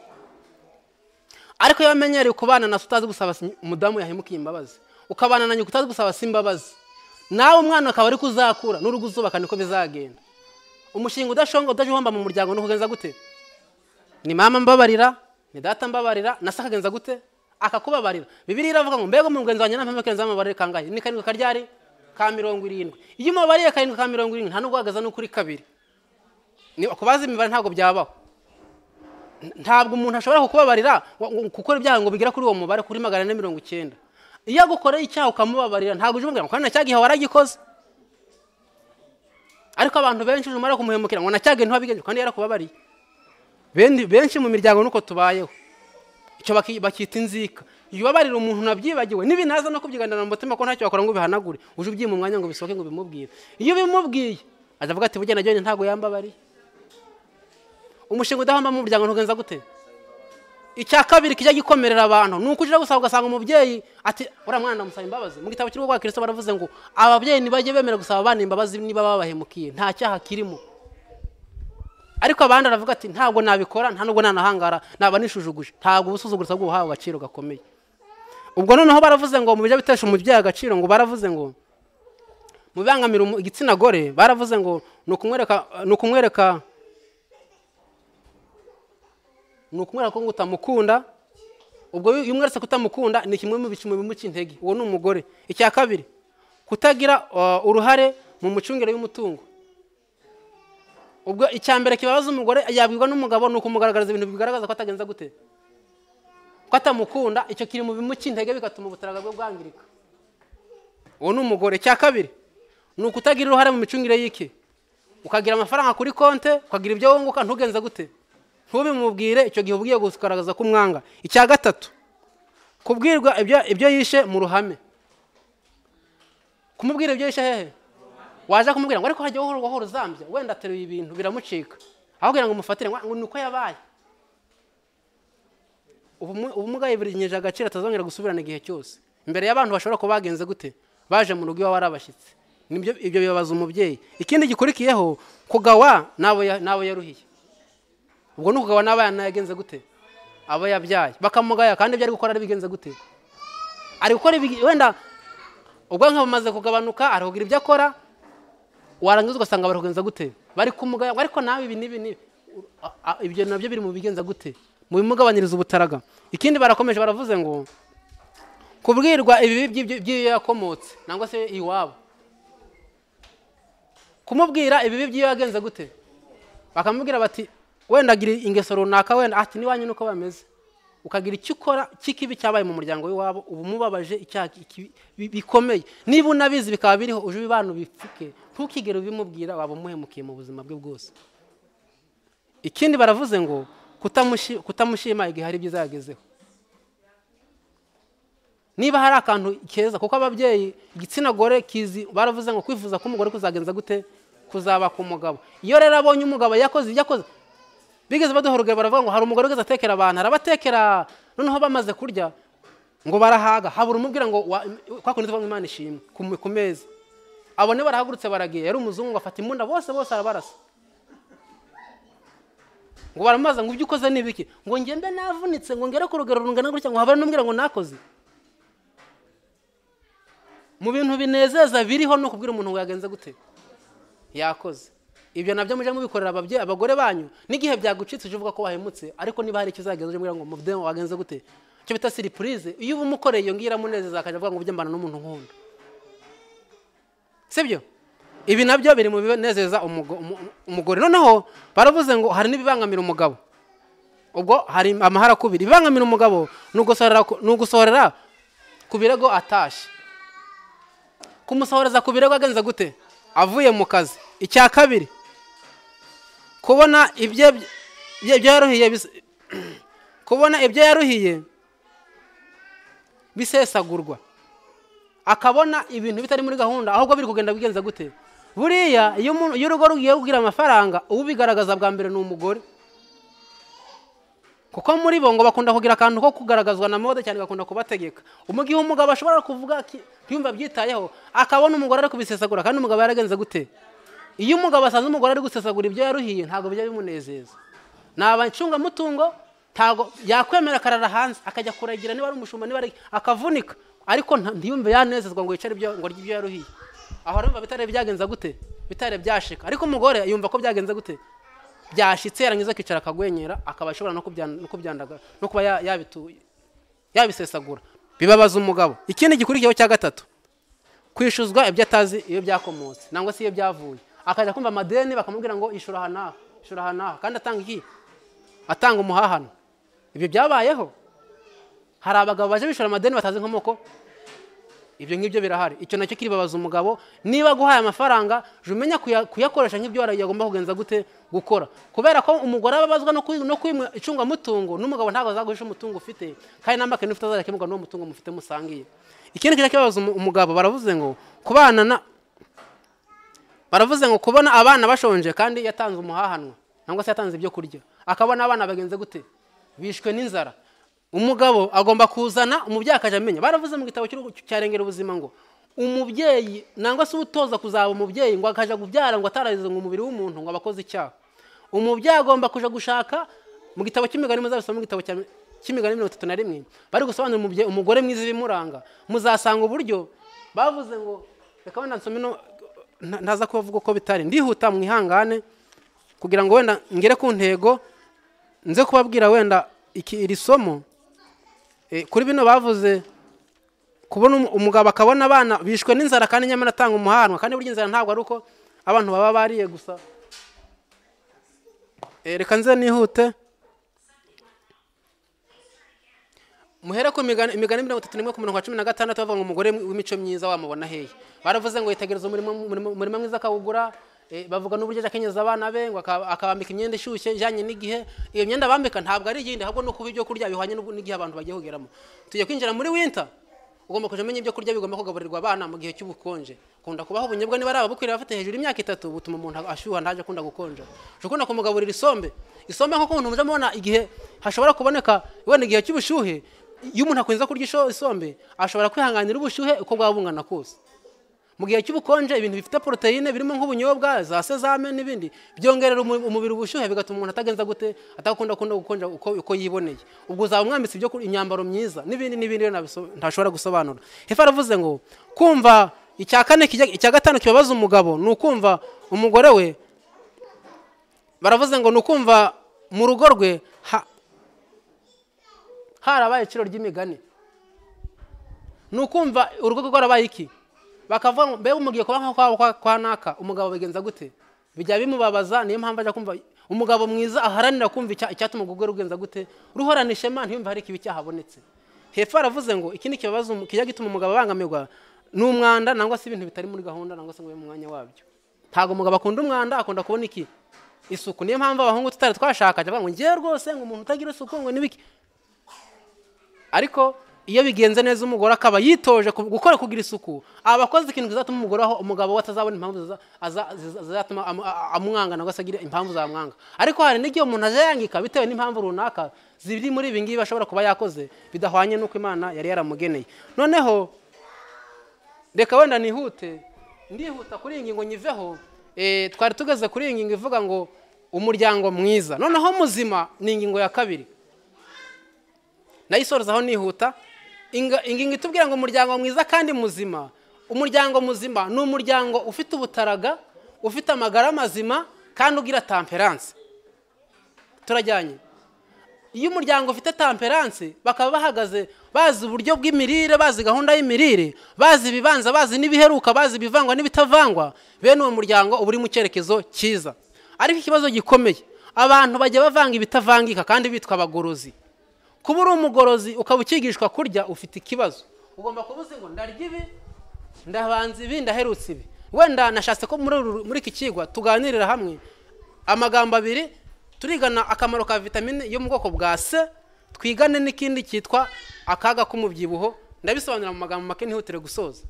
ariko iyo bamenyereye kubana na utazi gusaba umudamu yahemukiye imbabazi ukabana na nyoko utazi gusaba si imbabazi nawe umwana akaba ari kuzakura n'urugo uzubaka niko bizagenda umushinga udashonga udajya uhomba mu muryango ni ukugenza gute ni mama mbabarira ni data mbabarira na se akagenza gute akakubabarira bibiri iravuga ngo mbega umugenzi wanjye nta mpamvu yo kurenza mbabarira kangahe ni karindwi karyari ka mirongo irindwi iyo umubariye karindwi ka mirongo irindwi nta nubwo uhagaze no kuri kabiri kubaza imibare ntabwo byabaho ntabwo umuntu ashobora kukubabarira gukora ibyaha ngo bigera kuri uwo mubare kuri magana ane mirongo icyenda iyo agukoreye icyaha ukamubabarira ntabwo ujya umubwira ngo kandi cyagihe waragikoze ariko abantu benshi uje umara kumuhemukira ngo nacyagihe ntiwabigenje kandi yarakubabariye benshi mu miryango nuko tubayeho icyo bakita inzika iyo ubabarira umuntu nabyibagiwe n'ibintu no kubyiganira mu mutima ko ntacyo wakora ngo bihanagure uje ubyima umwanya ngo bisohoke ngo bimubwire iyo ubimubwiye azavuga ati bugena jyonyine ntabwo yambabariye umushinga udahomba mu muryango ntugenza gute icya kabiri kijya gikomerera abantu ni uko ujya gusaba ugasanga umubyeyi ati uriya mwana ndamusaba imbabazi mu gitabo cy'urugo rwa kirisito baravuze ngo ababyeyi ntibajye bemera gusaba abana imbabazi niba babahemukiye nta cyaha kirimo ariko abandi aravuga ati ntabwo nabikora nta nubwo nanahangara naba nishujuguje ntabwo ubusuzuguritsa bw'ubuhawe agaciro gakomeye ubwo noneho baravuze ngo mu bijya bitesha umubyeyi agaciro ngo baravuze ngo mu bibangamira igitsina gore baravuze ngo ni ukumwereka ni ukumwereka ko utamukunda ubwo iyo umweretse kutamukunda ni kimwe mu bicimo bimuca intege uwo ni umugore icya kabiri kutagira uruhare mu micungire y'umutungo ubwo icya mbere kibabaza umugore yabwirwa n'umugabo ni ukumugaragariza ibintu bigaragaza ko atagenza gute ko atamukunda icyo kiri mu bimuca intege bigatuma ubutaka bwe bwangirika uwo ni umugore cya kabiri ni ukutagira uruhare mu micungire y'iki ukagira amafaranga kuri konti ukagira ibyo wunguka ntugenze gute ntubimubwire icyo gihe ugiye kugaragaza ko umwanga icya gatatu kubwirwa ibyo yishe mu ruhame kumubwira ibyo yishe hehe waje kumubwira ngo ariko hajya wowe uzambya wenda ateruye ibintu biramucika aho kugira ngo umufatire ngo ni uko yabaye ubumuga yiburinyeje agaciro atazongera gusubirana igihe cyose imbere y'abantu bashobora kuba bagenze gute baje mu rugo iwawe ari abashyitsi ibyo bibabaza umubyeyi ikindi gikurikiyeho kugawa nabo yaruhiye ubwo ni ukugabana abana yagenze gute aba yabyaye bakamugaya kandi ibyo ari gukora ari bigenze gute ari gukora ibigi- wenda ubwonko bumaze kugabanuka ari kugira ibyo akora warangiza ugasanga bari kugenza gute bari kumugaya ngo ariko nawe ibi n'ibi n'ibi A- a- ibyo nabyo biri mu bigenza gute mu bimugabanyiriza ubutaraga ikindi barakomeje baravuze ngo kubwirwa ibibi by'ibyo- by'iyo yakomotse nangwa se iwabo kumubwira ibibi by'iyo yagenze gute bakamubwira bati wenda agira ingeso runaka wenda ati n'iwanyu nuko bameze ukagira icyo ukora cy'ikibi cyabaye mu muryango w'iwabo uba umubabaje icyaha kibi- bi- bikomeye niba unabizi bikaba biriho uje ubibana ubipfuke ntukigere ubimubwira waba umuhemukiye mu buzima bwe bwose ikindi baravuze ngo kutamushi- kutamushima igihe hari ibyiza yagezeho niba hari akantu keza kuko ababyeyi igitsina gore kizi baravuze ngo kwifuza ko umugore kuzagenza gute kuzaba ku mugabo iyo rero abonye umugabo yakoze ibyo akoze bigeze baduha urugero baravuga ngo hari umugore ugeze atekera abantu arabatekera noneho bamaze kurya ngo barahaga habura umubwira ngo wa- kwa kundi tuvuga ngo imana ishimwe ku mu- ku meza abone barahagurutse baragiye yari umuzungu afata imbunda bose bose arabarasa ngo baramubaza ngo ibyo ukoze ni ibiki ngo njye mbe navunitse ngo ngere ku rugero rungana gutya ngo habura n'umubwira ngo nakoze mu bintu binezeza biriho ni ukubwira umuntu ngo yagenze gute yakoze ibyo nabyo mujye mubikorera ababyeyi abagore banyu n'igihe byagucitse uje uvuga ko wahemutse ariko niba hari icyo uzagenza uje umbwira ngo mubyeyi wawe wagenze gute icyo bita siripurize iyo uba umukoreye iyo ngiyo iramunezeza akajya avuga ngo ujye mbana n'umuntu nkunda sibyo ibi nabyo biri mu binezeza umugo- umu- umu- umugore noneho baravuze ngo hari n'ibibangamira umugabo ubwo hari amahara kubiri ibibangamira umugabo ni ugusohorera ku- ni ugusohorera ku birego atashye kumusohoreza ku birego agenze gute avuye mu kazi icya kabiri kubona ibyo ibyo yaruhiye bis- kubona ibyo yaruhiye bisesagurwa akabona ibintu bitari muri gahunda ahubwo biri kugenda bigenza gute buriya iyo umuntu- iyo urugo rugiye kugira amafaranga ubigaragaza bwa mbere ni umugore kuko muri bo ngo bakunda kugira akantu ko kugaragazwa na mode cyane bakunda kubategeka umugihe umugabo ashobora kuvuga ki- ntiyumve abyitayeho akabona umugore ari kubisesagura kandi umugabo yaragenze gute iyo umugabo asanze umugore ari gusesagura ibyo yaruhiye ntabwo bijya bimunezeza ni abacungamutungo ntabwo yakwemera akarara hanze akajya kuragira niba ari umushumba niba ari akavunika ariko nta- ntiyumve yanezezwa ngo yicare ibyo ngo arye ibyo yaruhiye aho arumva bitari byagenze gute bitari byashika ariko umugore yumva ko byagenze gute byashitse yarangiza akicara akagwenyera akaba ashobora no kubyan- no kubyandaga no kuba ya- yabitu- yabisesagura bibabaza umugabo ikindi gikurikiyeho cya gatatu kwishuzwa ibyo atazi iyo byakomotse nangwa se iyo byavuye akajya kumva amadeni bakamubwira ngo ishura aha n'aha ishura aha n'aha kandi atanga iki atanga umuhahano ibyo byabayeho hari abagabo baje bishora amadeni batazi inkomoko ibyo ngibyo birahari icyo nacyo kiribabaza umugabo niba aguhaye amafaranga jya umenya kuya- kuyakoresha nk'ibyo wari yagomba kugenza gute gukora kubera ko umugore ababazwa no kwi- no kwimwa icungamutungo n'umugabo ntabwo azaguhisha umutungo ufite kandi n'amakene ufite azakemurwa n'uwo mutungo mufite musangiye ikindi kijya kibabaza umu- umugabo baravuze ngo kubana na baravuze ngo kubona abana bashonje kandi yatanze umuhahanwa cyangwa se yatanze ibyo kurya akabona abana bagenze gute bishwe n'inzara umugabo agomba kuzana umubyeyi akajya amenya baravuze mu gitabo cy'urugo cyarengera ubuzima ngo umubyeyi nangwa se utoza kuzaba umubyeyi ngo akajya kubyara ngo atararize ngo umubiri w'umuntu ngo abakoze icyaha umubyeyi agomba kuja gushaka mu gitabo cy'imigani muzabisoma mu gitabo cya- cy'imigani mirongo itatu na rimwe bari gusobanura umubyeyi umugore mwiza ibimuranga muzasanga uburyo bavuze ngo reka wenda nsome no nta- ntaza kubavuga uko bitari ndihuta mwihangane kugira ngo wenda ngere ku ntego nze kubabwira wenda iki iri somo Eh, kuri bino bavuze kubona umu- umugabo akabona abana bishwe n'inzara kandi nyamara atanga umuhanwa kandi burya inzara ntabwo ari uko abantu baba bariye gusa Eh, reka nze nihute muhere ku migani imigani mirongo itatu n'imwe ku murongo wa cumi na gatandatu bavuga ngo umugore w'imico myiza wamubona hehe baravuze ngo yitegereza umurimo umurimo- umurimo mwiza akawugura eh, bavuga n'uburyo ajya akenyeza abana be ngo akaba- akabambika imyenda ishyushye ijyanye n'igihe iyo myenda bambika ntabwo ari iyindi ahubwo ni ukuba ibyo kurya bihwanye n'ubu- n'igihe abantu bagiye kugeramo tugiye kwinjira muri winter ugomba kujya umenya ibyo kurya bigomba kugaburirwa abana mu gihe cy'ubukonje kunda kubaho ubunyobwa niba ari ababukwiriye bafite hejuru y'imyaka itatu butuma umuntu ashyuha ntaje akunda gukonja ushobora ukunda kumugaburira isombe isombe nk'uko umuntu mujya mubona igihe hashobora kuboneka wenda igihe cy'ubushyuhe iyo umuntu akunze kurya isho- isombe ashobora kwihanganira ubushyuhe uko bwaba bungana kose mu gihe cy'ubukonje ibintu bifite poroteyine birimo nk'ubunyobwa za sezame n'ibindi byongerera umu- umubiri ubushyuhe bigatuma umuntu atagenza gute atakunda kunda gukonja uko, uko yiboneye ubwo uzaba umwambitse ibyo kurya, imyambaro myiza n'ibindi n'ibindi rero ntabiso- ntashobora gusobanura hefe aravuze ngo kumva icya kane kijya- icya gatanu kibabaza umugabo ni ukumva umugore we baravuze ngo ni ukumva mu rugo rwe ha- harabaye iciro ry'imigani ni ukumva urugo rwe rwarabaye iki bakavuga ngo mbega umugiye kuba nk'aho kwa- kwa naka umugabo bigenza gute bijya bimubabaza niyo mpamvu ajya kumva umugabo mwiza aharanira kumva icya- icyatuma urwo rwe rugenza gute ruhorana ishema ntiyumve hari ikibi cyahabonetse hepfo haravuze ngo ikindi kibabaza umu- kijya gituma umugabo abangamirwa ni umwanda nangwa se ibintu bitari muri gahunda nangwa se ngo bibe mu mwanya wabyo ntabwo umugabo akunda umwanda akunda kubona iki isuku niyo mpamvu abahungu tutari twashakaga bavuga ngo ngewe rwose ngo umuntu utagira isuku ngo n'ibiki ariko iyo bigenze neza umugore akaba yitoje ku- gukora kugira isuku aba akoze ikintu kizatuma umugore aho umugabo we atazabona impamvu ziza- aza- ziza- zizatuma amu- a- amwanga nangwa se agira impamvu zamwanga ariko hari n'igihe umuntu aje yangika bitewe n'impamvu runaka ziri muri ibi ngibi ashobora kuba yakoze bidahwanye n'uko imana yari yaramugeneye noneho reka wenda nihute ndihuta kuri iyi ngingo nyiveho eh, twari tugeze kuri iyi ngingo ivuga ngo umuryango mwiza noneho muzima ni ingingo ya kabiri nayisorezaho nihuta Inga- ingingo itubwira ngo umuryango mwiza kandi muzima umuryango muzima ni umuryango ufite ubutaraga ufite amagara mazima kandi ugira tamperanse turajyanye iyo umuryango ufite tamperanse bakaba bahagaze bazi uburyo bw'imirire bazi gahunda y'imirire bazi ibibanza bazi n'ibiheruka bazi ibivangwa n'ibitavangwa bene uwo muryango uba uri mu cyerekezo cyiza ariko ikibazo gikomeye abantu bajya bavanga ibitavangika kandi bitwa abagorozi kuba uri umugorozi ukaba ukigishwa kurya ufite ikibazo ugomba kuba uzi ngo ndarya ibi ndabanza ibi ndaherutse ibi wenda nashatse ko muri uru- muri iki kigwa tuganirira hamwe amagambo abiri turigana akamaro ka vitamine yo mu bwoko bwa se twigane n'ikindi cyitwa akaga k'umubyibuho ndabisobanura mu magambo make ntihutire gusoza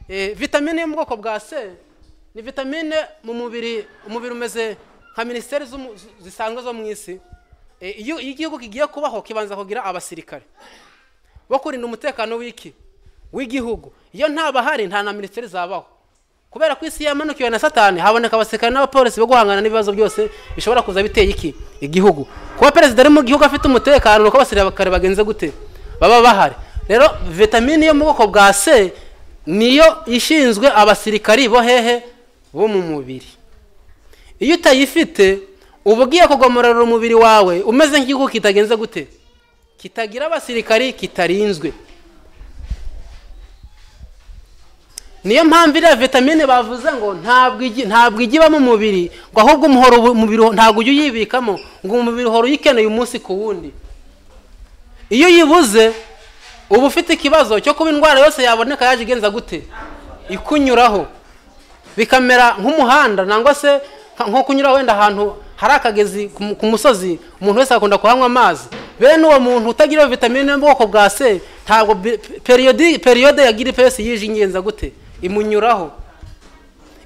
Eh, vitamine yo mu bwoko bwa se ni vitamine mu mubiri umubiri umeze nka minisiteri z'umu- z- zisanzwe zo mu isi Eh, iyo iyo igihugu kigiye kubaho kibanza kugira abasirikare bo kurinda umutekano w'iki w'igihugu iyo nta bahari nta na minisiteri zabaho kubera ko isi yamanukiwe na satani haboneka abasirikare n'abapolisi bo guhangana n'ibibazo byose bishobora kuza biteye iki igihugu kuba perezida ari mu gihugu afite umutekano ni uko abasirikare bagenze gute baba bahari rero vitamine yo mu bwoko bwa c niyo ishinzwe abasirikari bo hehe bo mu mubiri iyo utayifite uba ugiye kugomorera umubiri wawe umeze nk'igihugu kitagenze gute kitagira abasirikari kitarinzwe niyo mpamvu iriya vitamine bavuze ngo ntabwo igi- ntabwo ijya iba mu mubiri ngo ahubwo umuhoro ubu- umubiri ntabwo ujya uyibikamo ngo umubiri uhora uyikeneye umunsi ku wundi iyo uyibuze uba ufite ikibazo cyo kuba indwara yose yaboneka yaje igenza gute ikunyuraho bikamera nk'umuhanda nangwa se nka- nko kunyura wenda ahantu hari akagezi ku mu- ku musozi umuntu wese akunda kuhanywa amazi bene uwo muntu utagira vitamine yo mu bwoko bwa c ntabwo bi- periyodi periyode ya giripesi yije ingenza gute imunyuraho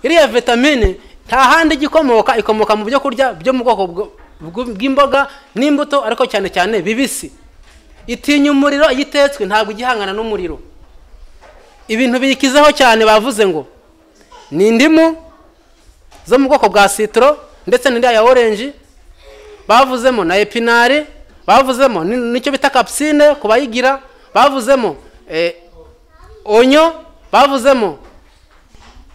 iriya vitamine nta handi igikomoka ikomoka mu byo kurya byo mu bwoko bwo- bw- bw'imboga n'imbuto ariko cyane cyane bibisi itinya umuriro iyo itetswe ntabwo igihangana n'umuriro ibintu biyikizeho cyane bavuze ngo ni indimu zo mu bwoko bwa sitoro ndetse n'indi ya orange bavuzemo na epinari bavuzemo ni- nicyo bita kapusine ku bayigira bavuzemo eh, onyo bavuzemo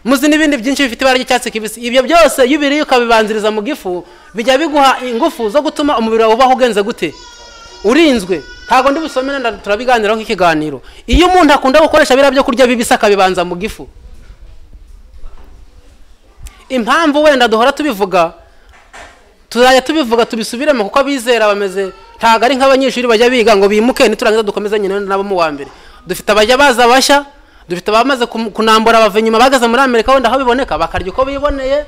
muzi n'ibindi byinshi bifite ibara ry'icyatsi kibisi ibyo byose iyo ubiriye ukabibanziriza mu gifu bijya biguha ingufu zo gutuma umubiri wawe ubaho ugenze gute urinzwe ntabwo ndi busomere nda- turabiganiraho nk'ikiganiro iyo umuntu akunda gukoresha biriya byo kurya bibisi akabibanza mu gifu impamvu wenda duhora tubivuga tuzajya tubivuga tubisubiremo kuko abizera bameze ntabwo ari nk'abanyeshuri bajya biga ngo bimuke niturangiza dukomeze nyine nabo mu wa mbere dufite abajya baza bashya dufite abamaze kum- kunambura bava inyuma bageze muri amerika wenda aho biboneka bakarya uko biboneye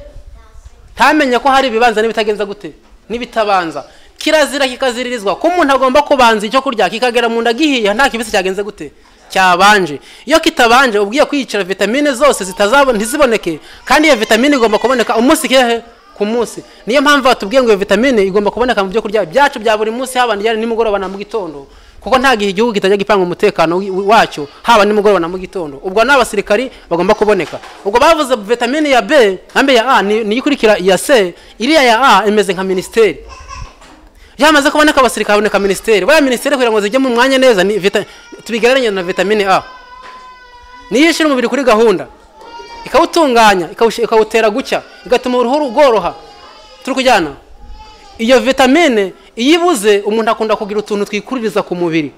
ntamenye ko hari ibibanza n'ibitagenza gute n'ibitabanza kirazira kikaziririzwa ko umuntu agomba kubanza icyo kurya kikagera mu nda gihiye nta kibisi cyagenze gute cyabanje iyo kitabanje ubwiye kwiyicira vitamine zose zitazabona ntiziboneke kandi iyo vitamine igomba kuboneka umunsi kehe ku munsi niyo mpamvu batubwiye ngo iyo vitamine igomba kuboneka mu byo kurya byacu bya buri munsi haba nijyane nimugoroba na mu gitondo kuko nta gihe igihugu kitajya gipanga umutekano wi- wi- wacyo haba nimugoroba na mu gitondo ubwo n'abasirikari bagomba kuboneka ubwo bavuze vitamine ya b hambe ya a ni- niyo ikurikira iya c iriya ya a imeze nka minisiteri yamaze kuboneka abasirikare haboneka minisiteri buriya minisiteri kugira ngo zijye mu mwanya neza ni vita- tubigereranye na vitamine a niyo ishyira umubiri kuri gahunda ikawutunganya ikawushi- ikawutera gucya igatuma uruhu rworoha turi kujyana iyo vitamine iyo ibuze umuntu akunda kugira utuntu twikuririza ku mubiri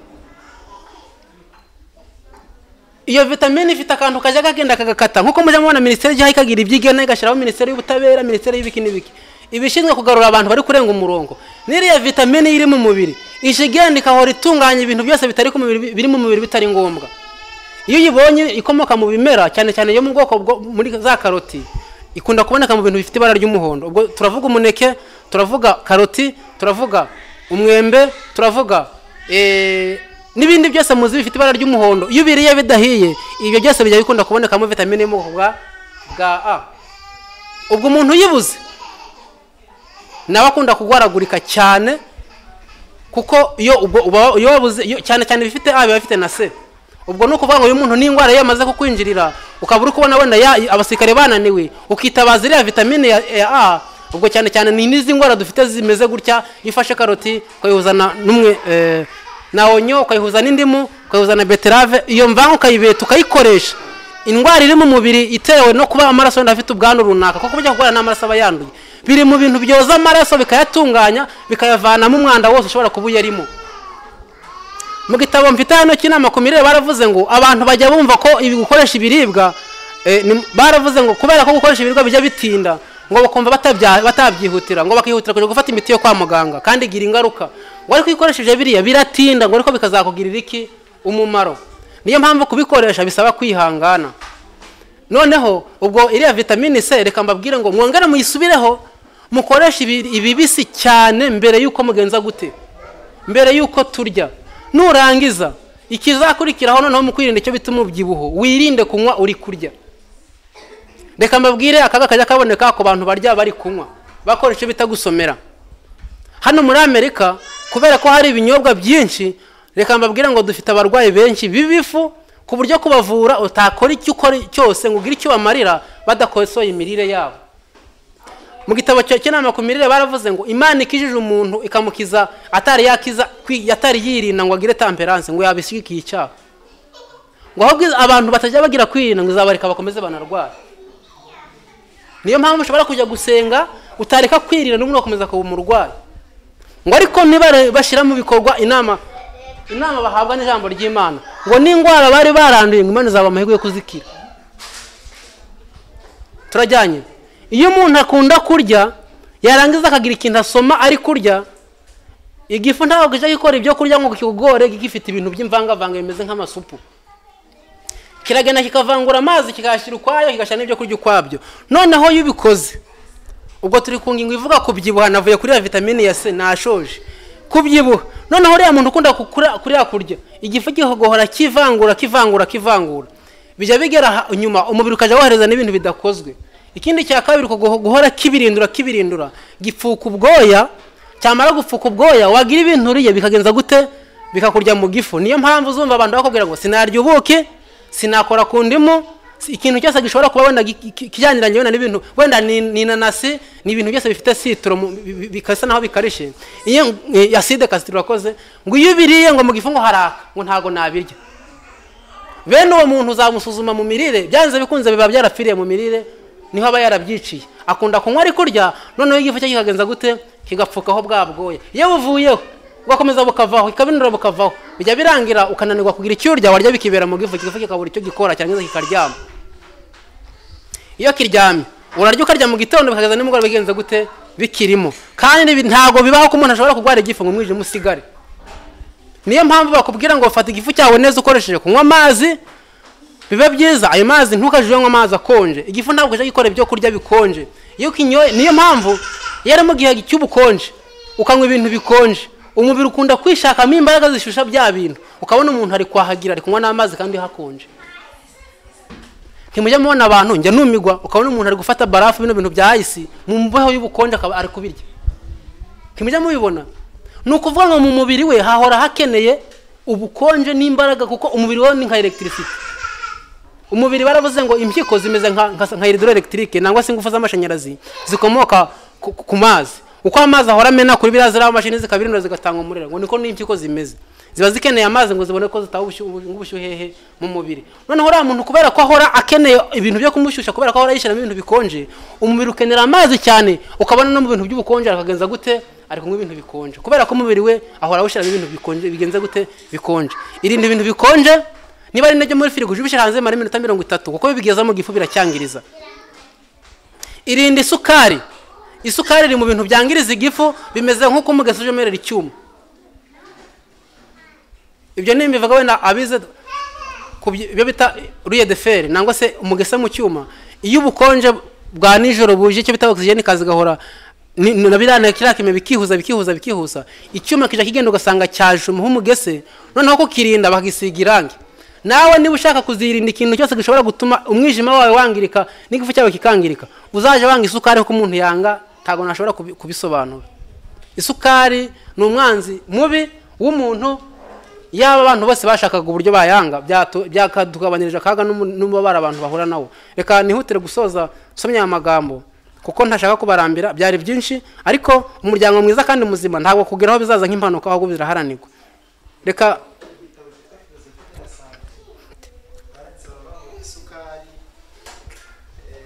iyo vitamine ifite akantu kajya kagenda kagakata nkuko mujya mubona minisiteri ijyaho ikagira ibyigana igashyiraho minisiteri y'ubutabera minisiteri y'ibiki n'ibiki ibishinzwe kugarura abantu bari kurenga umurongo n'iriya vitamine iri mu mubiri ije igenda igahora itunganya ibintu byose bitari ku mubiri biri mu mubiri bitari ngombwa iyo uyibonye ikomoka mu bimera cyane cyane yo mu bwoko bwo muri za karoti ikunda kuboneka mu bintu bifite ibara ry'umuhondo ubwo turavuga umuneke turavuga karoti turavuga umwembe turavuga eh, n'ibindi byose muzi bifite ibara ry'umuhondo iyo ubiriye bidahiye ibyo byose bijya bikunda kubonekamo vitamine yo mu bwoko bwa bwa a ubwo umuntu uyibuze nawe akunda kurwaragurika cyane kuko iyo ubwo uba- iyo wabuze iyo- cyane cyane ibifite a biba bifite na c ubwo ni ukuvuga ngo uyu muntu n'indwara ye yamaze kukwinjirira ukaba uri kubona wenda ya- abasirikare bananiwe ukitabaza iriya vitamine ya, ya a ubwo cyane cyane ni n'izi ndwara dufite zimeze gutya iyo ufashe karoti ukayihuza na n'umwe eh, na onyo ukayihuza n'indimu ukayihuza na beterave iyo mvange ukayibeta ukayikoresha indwara iri mu mubiri itewe no kuba amaraso wenda afite ubwandu runaka kuko burya kurwara n'amaraso aba yanduye biri mu bintu byoza amaraso bikayatunganya bikayavanamo umwanda wose ushobora kuba uyarimo mu gitabo mfite hano cy'inama ku mirire baravuze ngo abantu bajya bumva ko ibi gukoresha ibiribwa eh, ni- baravuze ngo kubera ko gukoresha ibiribwa bijya bitinda ngo bakumva batabya- batabyihutira ngo bakihutira kujya gufata imiti yo kwa muganga kandi igira ingaruka ngo ariko iyo ukoresheje biriya biratinda ngo ariko bikazakugirira iki umumaro niyo mpamvu kubikoresha bisaba kwihangana noneho ubwo iriya vitamine c reka mbabwire ngo mwongere muyisubireho mukoreshe ibi- ibibisi cyane mbere y'uko mugenza gute mbere y'uko turya nurangiza ikizakurikiraho noneho mu kwirinda icyo bita umubyibuho wirinde kunywa uri kurya reka mbabwire akaga kajya kaboneka ku bantu barya bari kunywa bakora icyo bita gusomera hano muri amerika kubera ko hari ibinyobwa byinshi reka mbabwire ngo dufite abarwayi benshi b'ibifu ku buryo kubavura utakora icyo ukora cyose ngo ugire icyo ubamarira badakosoye imirire yabo mu gitabo cya- cy'inama ku mirire baravuze ngo imana ikijije umuntu ikamukiza atari yakiza kwi- atari yirinda ngo agire temperance ngo yabishyigikiye icyaha ngo ahubwo abantu batajya bagira kwirinda ngo izabareka bakomeze banarware niyo mpamvu ushobora kujya gusenga utareka kwirinda n'ubundi ugakomeza kuba umurwayi ngo ariko ntibare- bashyira mu bikorwa inama inama bahabwa n'ijambo ry'imana ngo n'indwara bari baranduye ngo imana izaba amahirwe yo kuzikira turajyanye iyo umuntu akunda kurya yarangiza akagira ikintu asoma ari kurya igifu ntabwo kijya gikora ibyo kurya ngo kikugore gifite ibintu by'imvangavanga bimeze nk'amasupu kiragenda kikavangura amazi kikayashyira ukwayo kigashyira n'ibyo kurya ukwabyo noneho iyo ubikoze ubwo turi ku ngingo ivuga kubyibuha navuye kuri ya vitamine ya c nashoje kubyibuha noneho uriya muntu ukunda kukura- kuriya kurya igifu kigohora kivangura kivangura kivangura bijya bigera aha- inyuma umubiri ukajya wohereza n'ibintu bidakozwe ikindi cya kabiri kuguho- guhora kibirindura kibirindura gipfuka ubwoya cyamara gupfuka ubwoya wagira ibintu uriye bikagenza gute bikakurya mu gifu niyo mpamvu uzumva abantu bakubwira ngo sinarya ubuki sinakora ku ndimu si- ikintu cyose gishobora kuba wenda gi- ki- kijyaniranye wenda n'ibintu wenda ni ni inanasi ni ibintu byose bifite sitoro mu- bi- bi- bikasa naho bikarishe iyo eh, acide kasitoro wakoze ngo iyo ubiriye ngo mu gifu ngo haraka ngo ntago nabirya bene uwo muntu uzamusuzuma mu mirire byanze bikunze biba byarapfiriye mu mirire niho aba yarabyiciye akunda kunywa ari kurya noneho igifu cye kikagenza gute kigapfukaho bwa bwoya iyo buvuyeho bugakomeza bukavaho ikabinura bukavaho bijya birangira ukananirwa kugira icyo urya warya bikibera mu gifu igifu kikabura icyo gikora cyarangiza kikaryama iyo kiryamye urarya ukarya mu gitondo bikageza nimugoroba bigenze gute bikirimo kandi ibi ntabwo bibaho ko umuntu ashobora kurwara igifu ngo umwijima usigare niyo mpamvu bakubwira ngo fata igifu cyawe neza ukoresheje kunywa amazi biba byiza ayo mazi ntukajije unywa amazi akonje igifu ntabwo kijya gikora ibyo kurya bikonje iyo kinyoye niyo mpamvu yari mu gihe cy'ubukonje ukanywa ibintu bikonje umubiri ukunda kwishakamo imbaraga zishusha bya bintu ukabona umuntu ari kwahagira ari kunywa n'amazi kandi hakonje ntimujya mubona abantu njya numigwa ukabona umuntu ari gufata barafu bino bintu bya ayisi mu mbeho y'ubukonje akaba ari kubirya ntimujya mubibona ni ukuvuga ngo mu mubiri we hahora hakeneye ubukonje n'imbaraga kuko umubiri wawe ni nka elegitirisite umubiri baravuze ngo impyiko zimeze nka nka- nka iridoro elegitike nangwa se ingufu z'amashanyarazi zikomoka ku- ku ku mazi uko amazi ahora amena kuri biriya ziriya mashini zikabirinura zigatanga umuriro ngo niko n'impyiko zimeze ziba zikeneye amazi ngo zibone ko zitaha ubushu- ubu- ubushyuhehe mu mubiri noneho uriya muntu kubera ko ahora akeneye ibintu byo kumushyushya kubera ko ahora yishyiramo ibintu bikonje umubiri ukenera amazi cyane ukabona no mu bintu by'ubukonje akagenza gute ari kunywa ibintu bikonje kubera ko umubiri we ahora awushyiramo ibintu bikonje bigenze gute bikonje irinde ibintu bikonje niba ari nabyo muri firigo ujye ubishyira hanze bimara iminota mirongo itatu kuko bibigeza mu gifu biracyangiriza irinda isukari isukari iri mu bintu byangiriza igifu bimeze nk'uko umugezi uje umerera icyuma ibyo ni imivugo wenda abize ku byo ibyo bita ruye de feri nangwa se umugese mu cyuma iyo ubukonje bwa nijoro buje icyo bita ogisijeni kazi gahora ni- ni- na biriya kiriya kime bikihuza bikihuza bikihuza icyuma kijya kigenda ugasanga cyaje umuha umugese noneho kukirinda bakisiga irangi nawe niba ushaka kuzirinda ikintu cyose gishobora gutuma umwijima wawe wangirika n'igifu cyawe kikangirika uzaje wanga isukari kuko umuntu yanga ntabwo nashobora kubi- kubisobanura isukari ni umwanzi mubi w'umuntu yaba abantu bose bashakaga uburyo bayanga byatu- byakatugabanyirije akaga n'umu- n'umubabaro abantu bahura nawo reka nihutire gusoza nsomye aya magambo kuko ntashaka kubarambira byari byinshi ariko umuryango mwiza kandi muzima ntabwo kugeraho bizaza nk'impanuka ahubwo biraharanirwa reka isukari eh,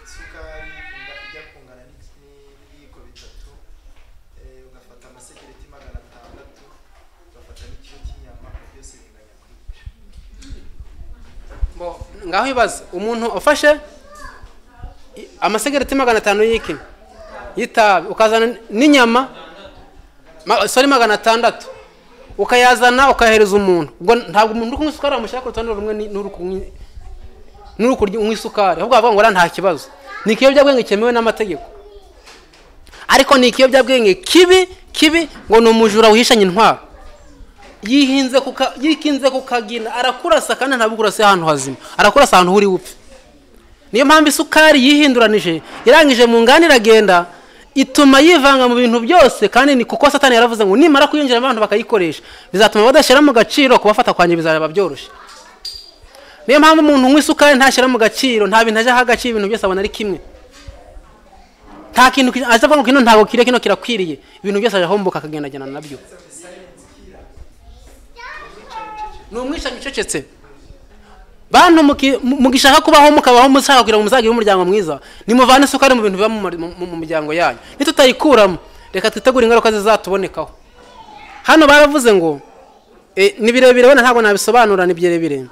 isukari inga- ijya kungana n'iki- n'ibiyiko bitatu eh, ugafata amasegereti magana atandatu ugafata n'ikiro cy'inyama byose binganya kwica Bo, ngaho ibaze umuntu ufashe i- amasegereti magana atanu y'iki y'itabi ukazana n'inyama ma- sorry magana atandatu ukayazana ukayahereza umuntu ubwo ntabwo umuntu uri kunywa isukari wamushyira ku rutonde rumwe ni- n'uri kunywa- n'uri kunywa isukari ahubwo bavuga ngo uriya nta kibazo ni ikiyobyabwenge cyemewe n'amategeko ariko ni ikiyobyabwenge kibi kibi ngo ni umujura wihishanye intwaro yihinze ku ka- yikinze ku kagina arakurasa kandi ntabwo ukurasa ahantu hazima arakurasa ahantu uri bupfe niyo mpamvu isukari yihinduranije irangije mu nganda iragenda ituma yivanga mu bintu byose kandi ni kuko satani yaravuze ngo nimara kuyinjira abantu bakayikoresha bizatuma badashyira mu gaciro kubafata kwanjye bizaba byoroshye niyo mpamvu umuntu unywa isukari ntashyira mu gaciro nta bintu ajya aha agaciro ibintu byose abona ari kimwe nta kintu ki- aza avuga ngo kino ntabwo kiriye kino kirakwiriye ibintu byose arahomboka akagendajyana nabyo ni umwicanyi ucecetse bantu muki- mu- mugishaka kubaho mukabaho mushaka kugira ngo muzagire umuryango mwiza nimuvane isukari mu bintu biba mu mari- mu- mu- mu miryango yanyu nitutayikuramo reka twitegure ingaruka zizatubonekaho hano baravuze ngo eh, ni birebire wenda ntabwo nabisobanura ni birebire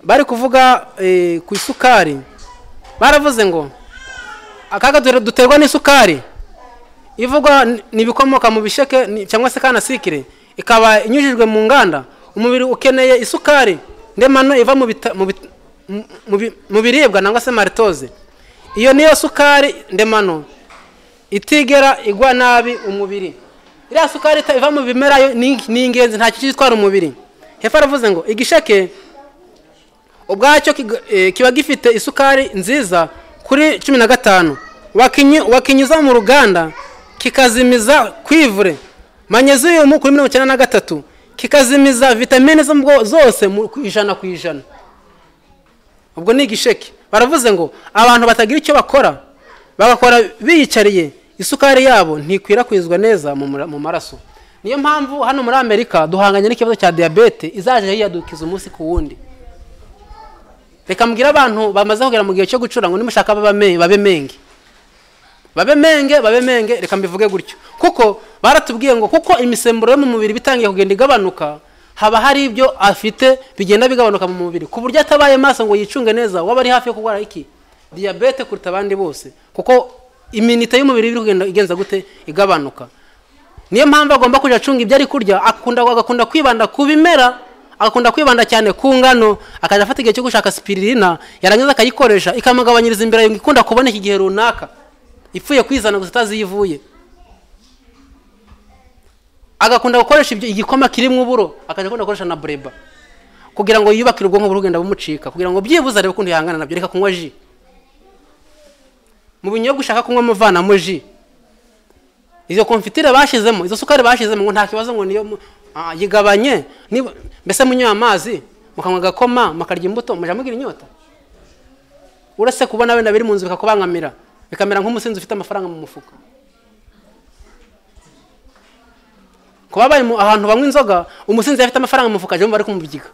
bari kuvuga eh, ku isukari baravuze ngo akaga dore duterwa n'isukari ivugwa ni- ni ibikomoka mu bisheke ni- cyangwa se kanasikire ikaba inyujijwe mu nganda umubiri ukeneye isukari ndemano iva mu bita- mu bit- mu- mu bi- mu biribwa nangwa se maritoze iyo niyo sukari ndemano itigera igwa nabi umubiri iriya sukari ita- iva mu bimera yo ni ni ingenzi nta kintu gitwara umubiri hepfo aravuze ngo igisheke ubwacyo kiga- eh, kiba gifite isukari nziza kuri cumi na gatanu wakinyu- wakinyuza mu ruganda kikazimiza kwivure manyeziyumu kuri mirongo icyenda na gatatu kikazimiza vitamine zo mu bwo- zose mu- ku ijana ku ijana ubwo ni igisheke baravuze ngo abantu batagira icyo bakora bagakora biyicariye isukari yabo ntikwirakwizwa neza mu mura- mu maraso niyo mpamvu hano muri amerika duhanganye n'ikibazo cya diyabete izajya yiyadukiza umunsi ku wundi reka mbwire abantu bamaze kugera mu gihe cyo gucura ngo nimushaka babe me- babe menge babe menge babe menge reka mbivuge gutyo kuko baratubwiye ngo kuko imisemburo yo mu mubiri iba itangiye kugenda igabanuka haba hari ibyo afite bigenda bigabanuka mu mubiri ku buryo atabaye maso ngo yicunge neza waba ari hafi yo kurwara iki diyabete kuruta abandi bose kuko iminite y'umubiri iri kugenda igenza gute igabanuka niyo mpamvu agomba kujya acunga ibyo ari kurya akunda agakunda kwibanda ku bimera agakunda kwibanda cyane ku ngano akajya afata igihe cyo gushaka spiririna yarangiza akayikoresha ikamugabanyiriza imbere yumva ikunda kuboneka igihe runaka ipfuye kwizana gusa itazi iyo ivuye agakunda gukoresha ibyo igikoma kirimo uburo akajya akunda gukoresha na bureba kugira ngo yubakire ubwonko burugenda bumucika kugira ngo byibuze arebe ukuntu yihangana nabyo reka kunywa ji mu binyobwa ushaka kunywa muvanamo ji izo konfitire bashyizemo izo sukari bashyizemo ngo nta kibazo ngo niyo mu- Ah, yigabanye niba- mbese munywa amazi mukanywa agakoma mukarya imbuto mujya mugira inyota uretse kubona wenda biri mu nzu bikakubangamira bikamera nk'umusinzi ufite amafaranga mu mufuka kuba bari mu- ahantu banywa inzoga umusinzi afite amafaranga mu mufuka ajya bari kumubyiga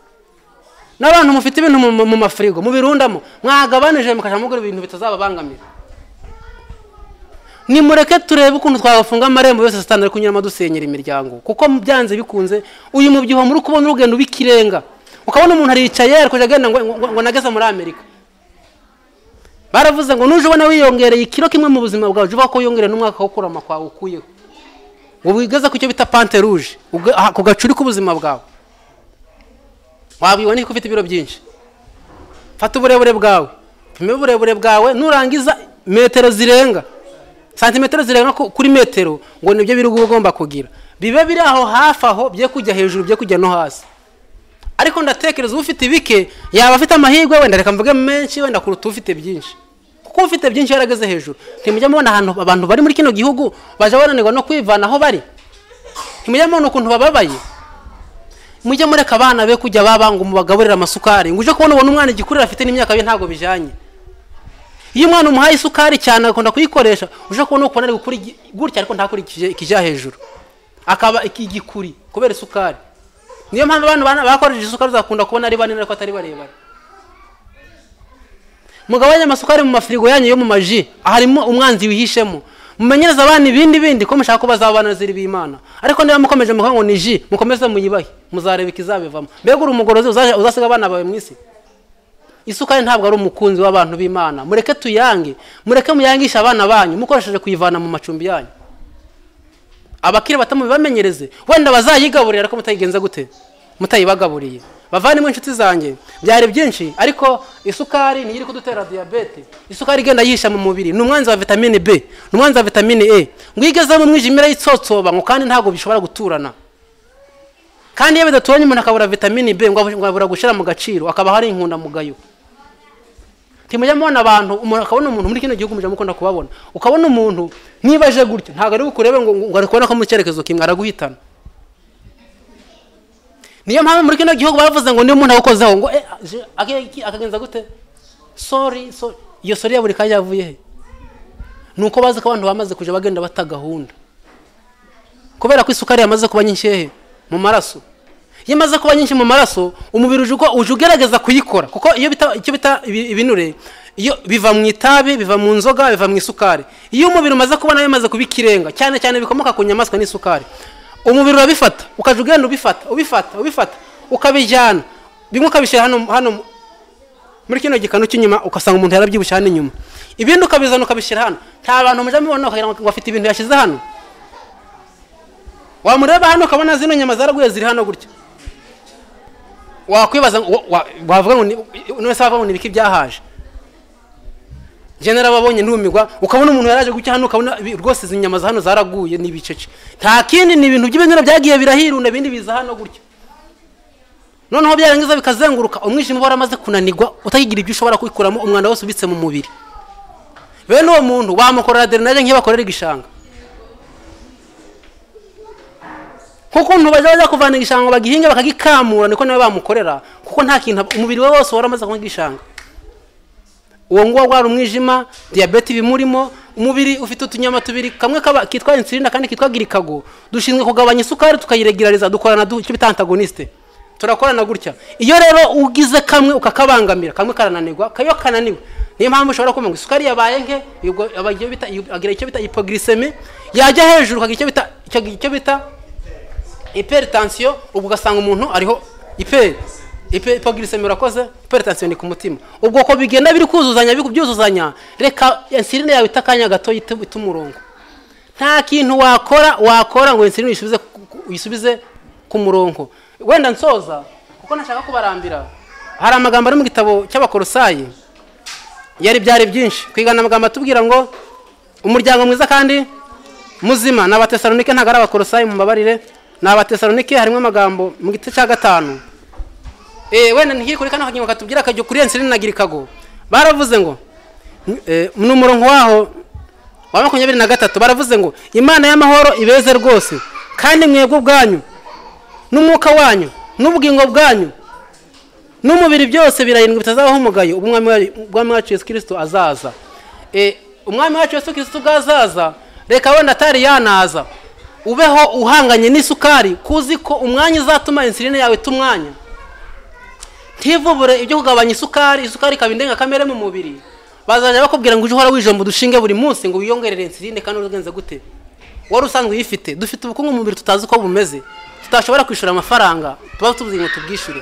n'abantu mufite ibintu mu- mu- mu mafirigo mubirundamo mwagabanije mukajya mugura ibintu bitazababangamira nimureke turebe ukuntu twafunga amarembo yose satani ari kunyuramo dusenyera imiryango kuko mu byanze bikunze uyu mubyibuho muri kubona urugendo rw'ikirenga ukabona umuntu aricaye ari kujya agenda ngo, ngo, ngo nageze muri amerika baravuze ngo nuje ubona wiyongereye ikiro kimwe mu buzima bwawe jya uvuga ko wiyongereye n'umwaka wo kurama kwawe ukuyeho ngo wigeze ku cyo bita pante ruje uga- aha, ku gacuri k'ubuzima bwawe wabibona ko ufite ibiro byinshi fata uburebure bwawe pima uburebure bwawe nurangiza metero zirenga santimetero zirenga ku- kuri metero ngo nibyo biri guha ugomba kugira bibe biri aho hafi aho bye kujya hejuru bye kujya no hasi ariko ndatekereza ufite bike yaba afite amahirwe wenda reka mvuge menshi wenda kuruta ufite byinshi kuko ufite byinshi yarageze hejuru ntimujya mubona ahantu abantu bari muri kino gihugu bajya bananirwa no kwivana aho bari ntimujya mubona ukuntu bababaye mujye mureka abana be kujya baba ngo mubagaburire amasukari ngo uje kubona ubona umwana igikuriro afite n'imyaka ye ntabwo bijyanye iyo umwana umuhaye isukari cyane agakunda kuyikoresha uje kubona ukuntu ari gukura igi- gutya ariko ntakurikije ikijya hejuru akaba iki- igikuri kubera isukari niyo mpamvu abantu bana- bakoresheje isukari uzakunda kubona ari banini ariko atari barebare mugabanye amasukari mu mafirigo yanyu yo mu maji harimo umwanzi wihishemo mumenyereze abana ibindi bindi ko mushaka ko bazaba banaziri b'imana ariko niba mukomeje mukavuga ngo ni ji mukomeze muyibahe muzareba ikizabivamo mbega uri umugorozi uzaje- uzasiga abana bawe mu isi isukari ntabwo ari umukunzi w'abantu b'imana mureke tuyange mureke muyangishe abana banyu mukoresheje kuyivana mu macumbi yanyu abakiri bato mubibamenyereze wenda bazayigaburira ariko mutayigenza gute mutayibagaburiye bavanemo inshuti zanjye byari byinshi ariko isukari niyo iri kudutera diyabete isukari igenda yihisha mu mubiri ni umwanzi wa vitamine b ni umwanzi wa vitamine e ngo igezemo umwijimire y'itsotsoba ngo kandi ntabwo bishobora guturana kandi iyo bidaturanye umuntu akabura vitamine b ngo abu- ngo abura gushyira mu gaciro akaba hari inkundamugayo ntimujya mubona abantu umuntu akabona umuntu muri kino gihugu mujya mukunda kubabona ukabona umuntu niba aje gutyo ntabwo ari bukurebe ngo ngo ari kubona ko mu cyerekezo kimwe araguhitana niyo mpamvu muri kino gihugu bavuze ngo niba umuntu agukozeho ngo eh, je- ake- iki- akagenza gute sori sori iyo sori ya buri kanya yavuye he ni uko bazi ko abantu bamaze kujya bagenda bata gahunda kubera ko isukari yamaze kuba nyinshi hehe mu maraso iyo imaze kuba nyinshi mu maraso umubiri uje uko- uje ugerageza kuyikora kuko iyo bita icyo bita ibi- ibinure iyo biva mu itabi biva mu nzoga biva mu isukari iyo umubiri umaze kubona bimaze kuba ikirenga cyane cyane bikomoka ku nyamaswa n'isukari umubiri urabifata ukajya ugenda ubifata ubifata ubifata ukabijyana bimwe ukabishyira hano hano mu- muri kino gikano cy'inyuma ugasanga umuntu yarabyibushye hano inyuma ibindi ukabizana ukabishyira hano nta bantu mujya mubona ukagira ngo afite ibintu yashyize hano wamureba hano ukabona zino nyama zaraguye ziri hano gutya wakwibaza ngo- wa- wa- wavuga ngo ni- none se wavuga ngo ni ibiki byahaje njye narababonye ntumigwa ukabona umuntu yaraje gutya hano ukabona ibi- rwose izi nyama za hano zaraguye ni ibicece nta kindi ni ibintu by'ibinure byagiye birahirunda ibindi biza hano gutya noneho byarangiza bikazenguruka umwijima uba waramaze kunanirwa utakigira ibyo ushobora kubikuramo umwanda wose ubitse mu mubiri bene uwo muntu wamukorera aderinaje nk'iyo bakorera igishanga kuko bajya bajya kuvana igishanga bagihinga bakagikamura niko nawe bamukorera kuko nta kintu aba- umubiri we wose waramaze kunywa igishanga uwo nguwo wari umwijima diyabete ibimurimo umubiri ufite utunyama tubiri kamwe kaba- kitwa insirinda kandi kitwa girikago dushinzwe kugabanya isukari tukayiregerariza dukorana du- icyo bita antagoniste turakorana gutya iyo rero ugize kamwe ukakabangamira kamwe karananirwa kayo kananiwe niyo mpamvu ushobora kumva ngo isukari yabaye nke ubwo aba- icyo bita- agira icyo bita hypoglycemie yajya hejuru ukagira icyo bita icyo- icyo bita hypertension ubwo ugasanga umuntu ariho hyper hyper- hypoglycemia urakoze hypertension ni ku mutima ubwo uko bigenda biri kuzuzanya biri kubyuzuzanya reka insuline yawe itakanya gato ita umurongo nta kintu wakora wakora ngo insuline uyisubize ku- ku- uyisubize ku murongo wenda nsoza kuko ntashaka kubarambira hari amagambo ari mu gitabo cy'abakorosayi yari byari byinshi kwigana amagambo atubwira ngo umuryango mwiza kandi muzima ni abatesalonike ntabwo ari abakorosayi mu mbabarire ni abatesalonike harimo amagambo mu gice cya gatanu Eh, wenda ntihiri kuri kano kagingo katubwira akajya kuri ensirini na girikago baravuze ngo eh, ni umurongo waho wa makumyabiri na gatatu baravuze ngo imana y'amahoro ibeze rwose kandi mwebwe ubwanyu n'umwuka wanyu n'ubugingo bwanyu n'umubiri byose birarindwi bitazabaho umugayo ubwo umwami wa- umwami wacu yesu kirisito azaza Eh, umwami wacu yesu kirisito ubwo azaza reka wenda atari yanaza ubeho uhanganye n'isukari kuzi ko umwanya uzatuma insuline yawe ita umwanya ntivubure ibyo kugabanya isukari isukari ikaba indengakamere mu mubiri bazajya bakubwira ngo ujye uhora wijomba udushinge buri munsi ngo wiyongerere insuline kandi ugenze gute wari usanzwe uyifite dufite ubukungu mu mubiri tutazi uko bumeze tutashobora kwishyura amafaranga tuba tubuze ngo tubwishyure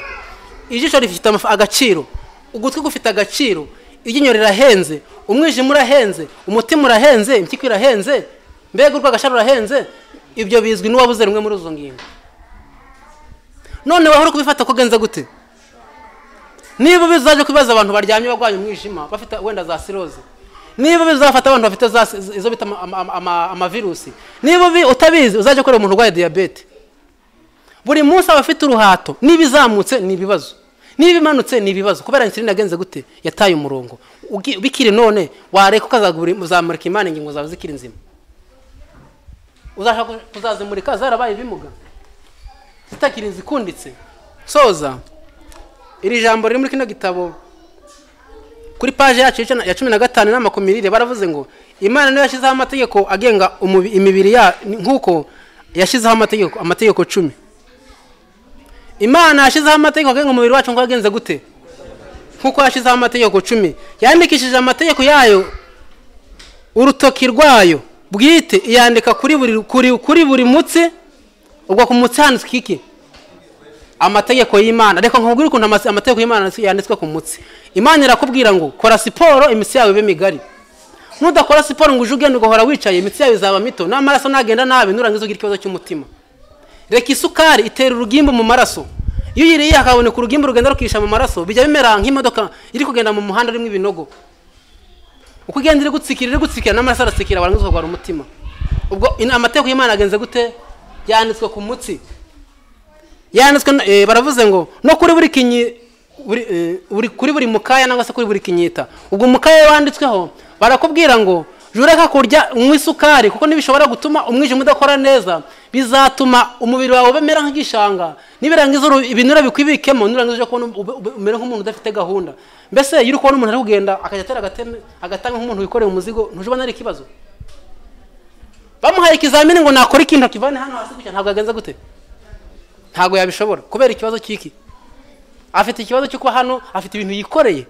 ijisho rifite amaf- agaciro ugutwi gufite agaciro iryinyo rirahenze umwijima urahenze umutima urahenze impyiko irahenze mbega urwagashara urahenze ibyo bizwi n'uwabuze rumwe muri izo ngingo none wahora kubifata ko ugenze gute niba bizaje kubibaza abantu baryamye barwaye umwijima bafite wenda za siroze niba bizafata abantu bafite za si- izo bita ama- ama- ama- amavirusi niba ubi- utabizi uzajya ukorera umuntu urwaye diyabete buri munsi aba afite uruhato niba izamutse ni ibibazo niba imanutse ni ibibazo kubera insulin yagenze gute yataye umurongo Ugi- bikiri none wareka ukazamurika imana ingingo zawe zikiri nzima uzashaka kuzazimurika zarabaye ibimuga zitakiri zikunditse soza iri jambo riri muri kino gitabo kuri paje yacu y'icana- ya cumi na gatanu inama ku mirire baravuze ngo imana niyo yashyizeho amategeko agenga umubi- imibiri ya nk'uko yashyizeho amategeko amategeko cumi imana yashyizeho amategeko agenga umubiri wacu ngo agenze gute nk'uko yashyizeho amategeko cumi yandikishije amategeko yayo urutoki rwayo bwite iyandika kuri buri kuri, kuri buri mutsi ubwo ku mutsi handitswe iki amategeko y'imana reka nkubwire ukuntu amase- amategeko y'imana yanditswe ku mutsi imana irakubwira ngo kora siporo imitsi yawe ibe migari nudakora siporo ngo uje ugenda ugahora wicaye imitsi yawe izaba mito n'amaraso nagenda nabi nurangiza ugira ikibazo cy'umutima reka isukari itera urugimbu mu maraso iyo uyiriye hakaboneka urugimbu rugenda rukisha mu maraso bijya bimera nk'imodoka iri kugenda mu muhanda urimo ibinogo uko ugenda iri gutsikira iri gutsikira n'amaraso aratsikira warangiza ukarwara umutima ubwo ina- amategeko y'imana agenze gute yanditswe ku mutsi yanditswe no- eh, baravuze ngo no kuri buri kinyi buri, eh, buri- kuri buri mukaya nangwa se kuri buri kinyita ubwo umukaya wanditsweho barakubwira ngo jureka kurya unywa isukari kuko nibishobora gutuma umwijima udakora neza bizatuma umubiri wawe ubemera nk'igishanga nibirangiza uru- ibinure bikwibikemo nurangiza uje kubona ube- ube- umere nk'umuntu udafite gahunda mbese iyo uri kubona umuntu ari kugenda akajya atera agateme agatanga nk'umuntu wikoreye umuzigo ntuje ubona ari ikibazo bamuhaye ikizamini ngo nakore ikintu akivane hano hasi gutya ntabwo yagenze gute ntabwo yabishobora kubera ikibazo cy'iki afite ikibazo cyo kuba hano afite ibintu yikoreye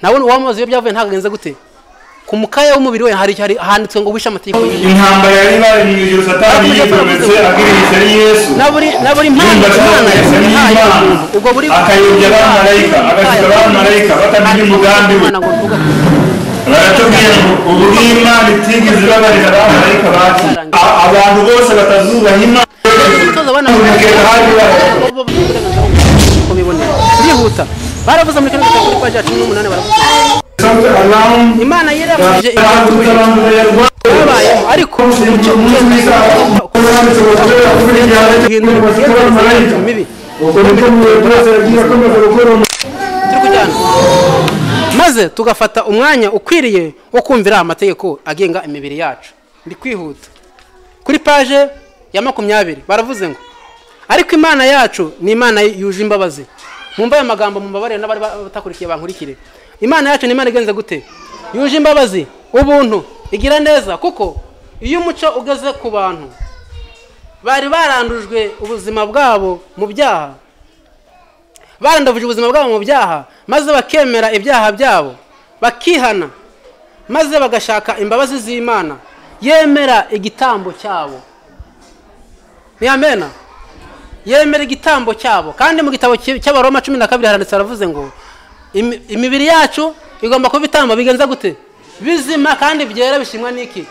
nawe uwamuzi iyo byavuye ntabwo agenze gute ku mukaya w'umubiri we hari hari- handitswe ngo wishe amategeko y'Imana. intambara yari ibarinjye satani yigometse abwiriza ari yesu na buri na buri mpano yumva imana atahutse yahaye n'imana umuntu ubwo buri akayobya abamarayika agasiga abamarayika batamenya umugambi we Imana ngo tuvuge baratubwira ngo ubu ni imana itigeze ibabarira abamarayika bacu A- abantu bose batazubaha imana gutoza abana Ubukeka hari ibabarira bo bafite uburenganzira uko bibonera birihuta baravuze muri kane gatatu paji ya cumi n'umunani baravuze Something around imana yirabije ibyo babayeho ariko Amen. turi kujyana maze tugafata umwanya ukwiriye wo kumvira amategeko agenga imibiri yacu ndi kwihuta kuri paje ya makumyabiri baravuze ngo ariko imana yacu ni imana yuje imbabazi mwumva ayo magambo mubabarire n'abari batakurikiye bankurikire imana yacu ni imana igenze gute yuje imbabazi ubuntu igira neza kuko iyo umuco ugeze ku bantu bari barandujwe ubuzima bwabo mu byaha barandavuje ubuzima bwabo mu byaha maze bakemera ibyaha byabo bakihana maze bagashaka imbabazi z'imana yemera igitambo cyabo ni amena yemera igitambo cyabo kandi mu gitabo cy- cy'abaroma cumi na kabiri haranditse haravuze ngo "Imi- imibiri yacu igomba kuba ibitambo bigenza gute bizima kandi byera bishimwa n'iki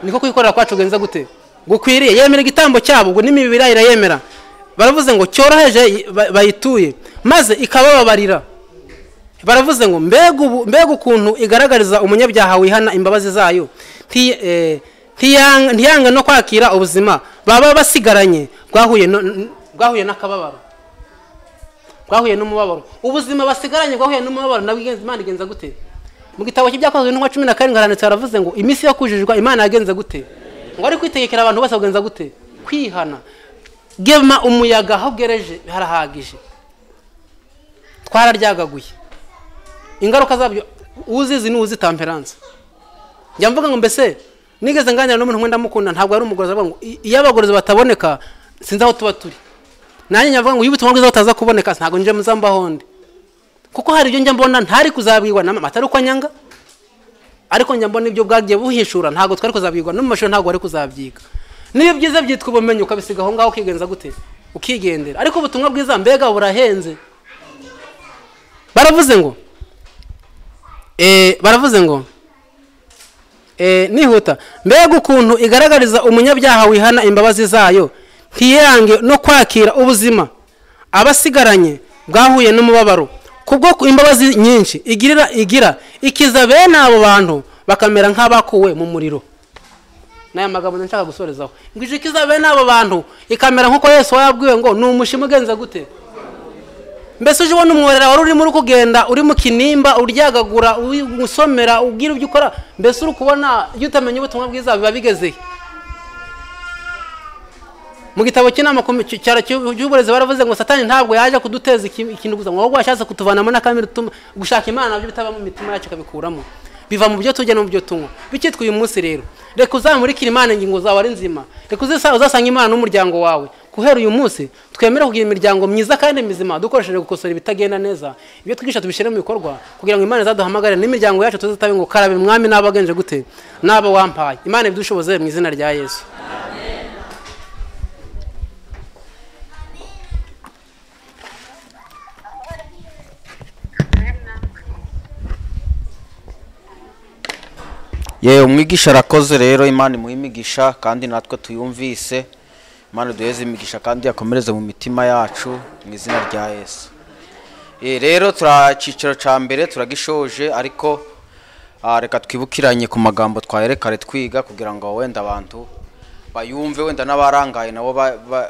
niko kwikorera kwacu kugenza gute gukwiriye yemera igitambo cyabo ubwo n'imibiri yayo irayemera baravuze ngo cyoroheje yi- ba- bayituye maze ikabababarira baravuze ngo mbega ubu- mbega ukuntu igaragariza umunyabyaha wihana imbabazi zayo Nti- eh, ntiyang- ntiyange no kwakira ubuzima baba basigaranye bwahuye no- n- bwahuye n'akababaro bwahuye n'umubabaro ubuzima basigaranye bwahuye n'umubabaro nabwo igenza- imana igenza gute mu gitabo cy'ibyakozwe n'inkuba cumi na karindwi haranditse haravuze ngo iminsi yo kujijwa imana yagenze gute ngo ari kwitegekera abantu bose bagenza gute kwihana gema umuyaga aho bwereje harahagije twararyagaguye ingaruka zabyo uzizi n'uzi tamperanse njya mvuga ngo mbese nigeze nganira n'umuntu wenda mukunda ntabwo ari umugorozi avuga ngo "I- iyo abagorozi bataboneka sinzi aho tuba turi nanjye nyavuga ngo iyo ubutumwa bwiza butaza kuboneka ntabwo nje muzambaho ndi kuko hari ibyo njya mbona ntari kuzabwirwa na mama atari uko anyanga ariko njya mbona ibyo bwagiye buhishura ntabwo twari kuzabwirwa no mu mashuri ntabwo wari kuzabyiga n'iyo byiza byitwa ubumenyi ukabisiga aho ngaho ukigenza gute ukigendera ariko ubutumwa bwiza mbega burahenze baravuze ngo eh, baravuze ngo eh, nihuta mbega ukuntu igaragariza umunyabyaha wihana imbabazi zayo ntiyirange no kwakira ubuzima abasigaranye bwahuye n'umubabaro kubwo ku- imbabazi nyinshi igirira igira ikiza bene abo bantu bakamera nk'abakuwe mu muriro n'aya magambo nshaka gusorezaho ngo ije ikiza bene abo bantu ikamera nk'uko yesu wayabwiwe ngo ni umushima ugenza gute mbese uje ubona umworera wari urimo uri kugenda uri mu kinimba uryagagura uri gusomera ubwira ibyo ukora mbese uri kubona iyo utamenya ubutumwa bwiza biba bigezehe mu gitabo cy'inama ku- cy- cyaro cy'u- cy'uburezi baravuze ngo satani ntabwo yaje kuduteza iki- ikintu gusa ngo ahubwo yashatse kutuvanamo n'akamere utuma gushaka imana nabyo bitaba mu mitima yacu ikabikuramo biva mu byo turya no mu byo tunywa bikitwa uyu munsi rero reka uzamurikire imana ingingo zawe ari nzima reka uzasa- uzasanga imana n'umuryango wawe guhera uyu munsi twemere kugira imiryango myiza kandi mizima dukoresheje gukosora ibitagenda neza ibyo twigisha tubishyire mu bikorwa kugira ngo imana izaduhamagare n'imiryango yacu tuzitabe ngo karabe mwami n'abagenje gute n'abo wampaye imana ibyushoboze mu izina rya yesu yewe umwigisha arakoze rero imana imuha imigisha kandi natwe tuyumvise imana duheze imigisha kandi yakomereze mu mitima yacu mu izina rya yesu Eh, rero tura icyiciro cya mbere turagishoje ariko ah, reka twibukiranye ku magambo twaherekare twiga kugira ngo wenda abantu bayumve wenda n'abarangaye nabo ba- ba-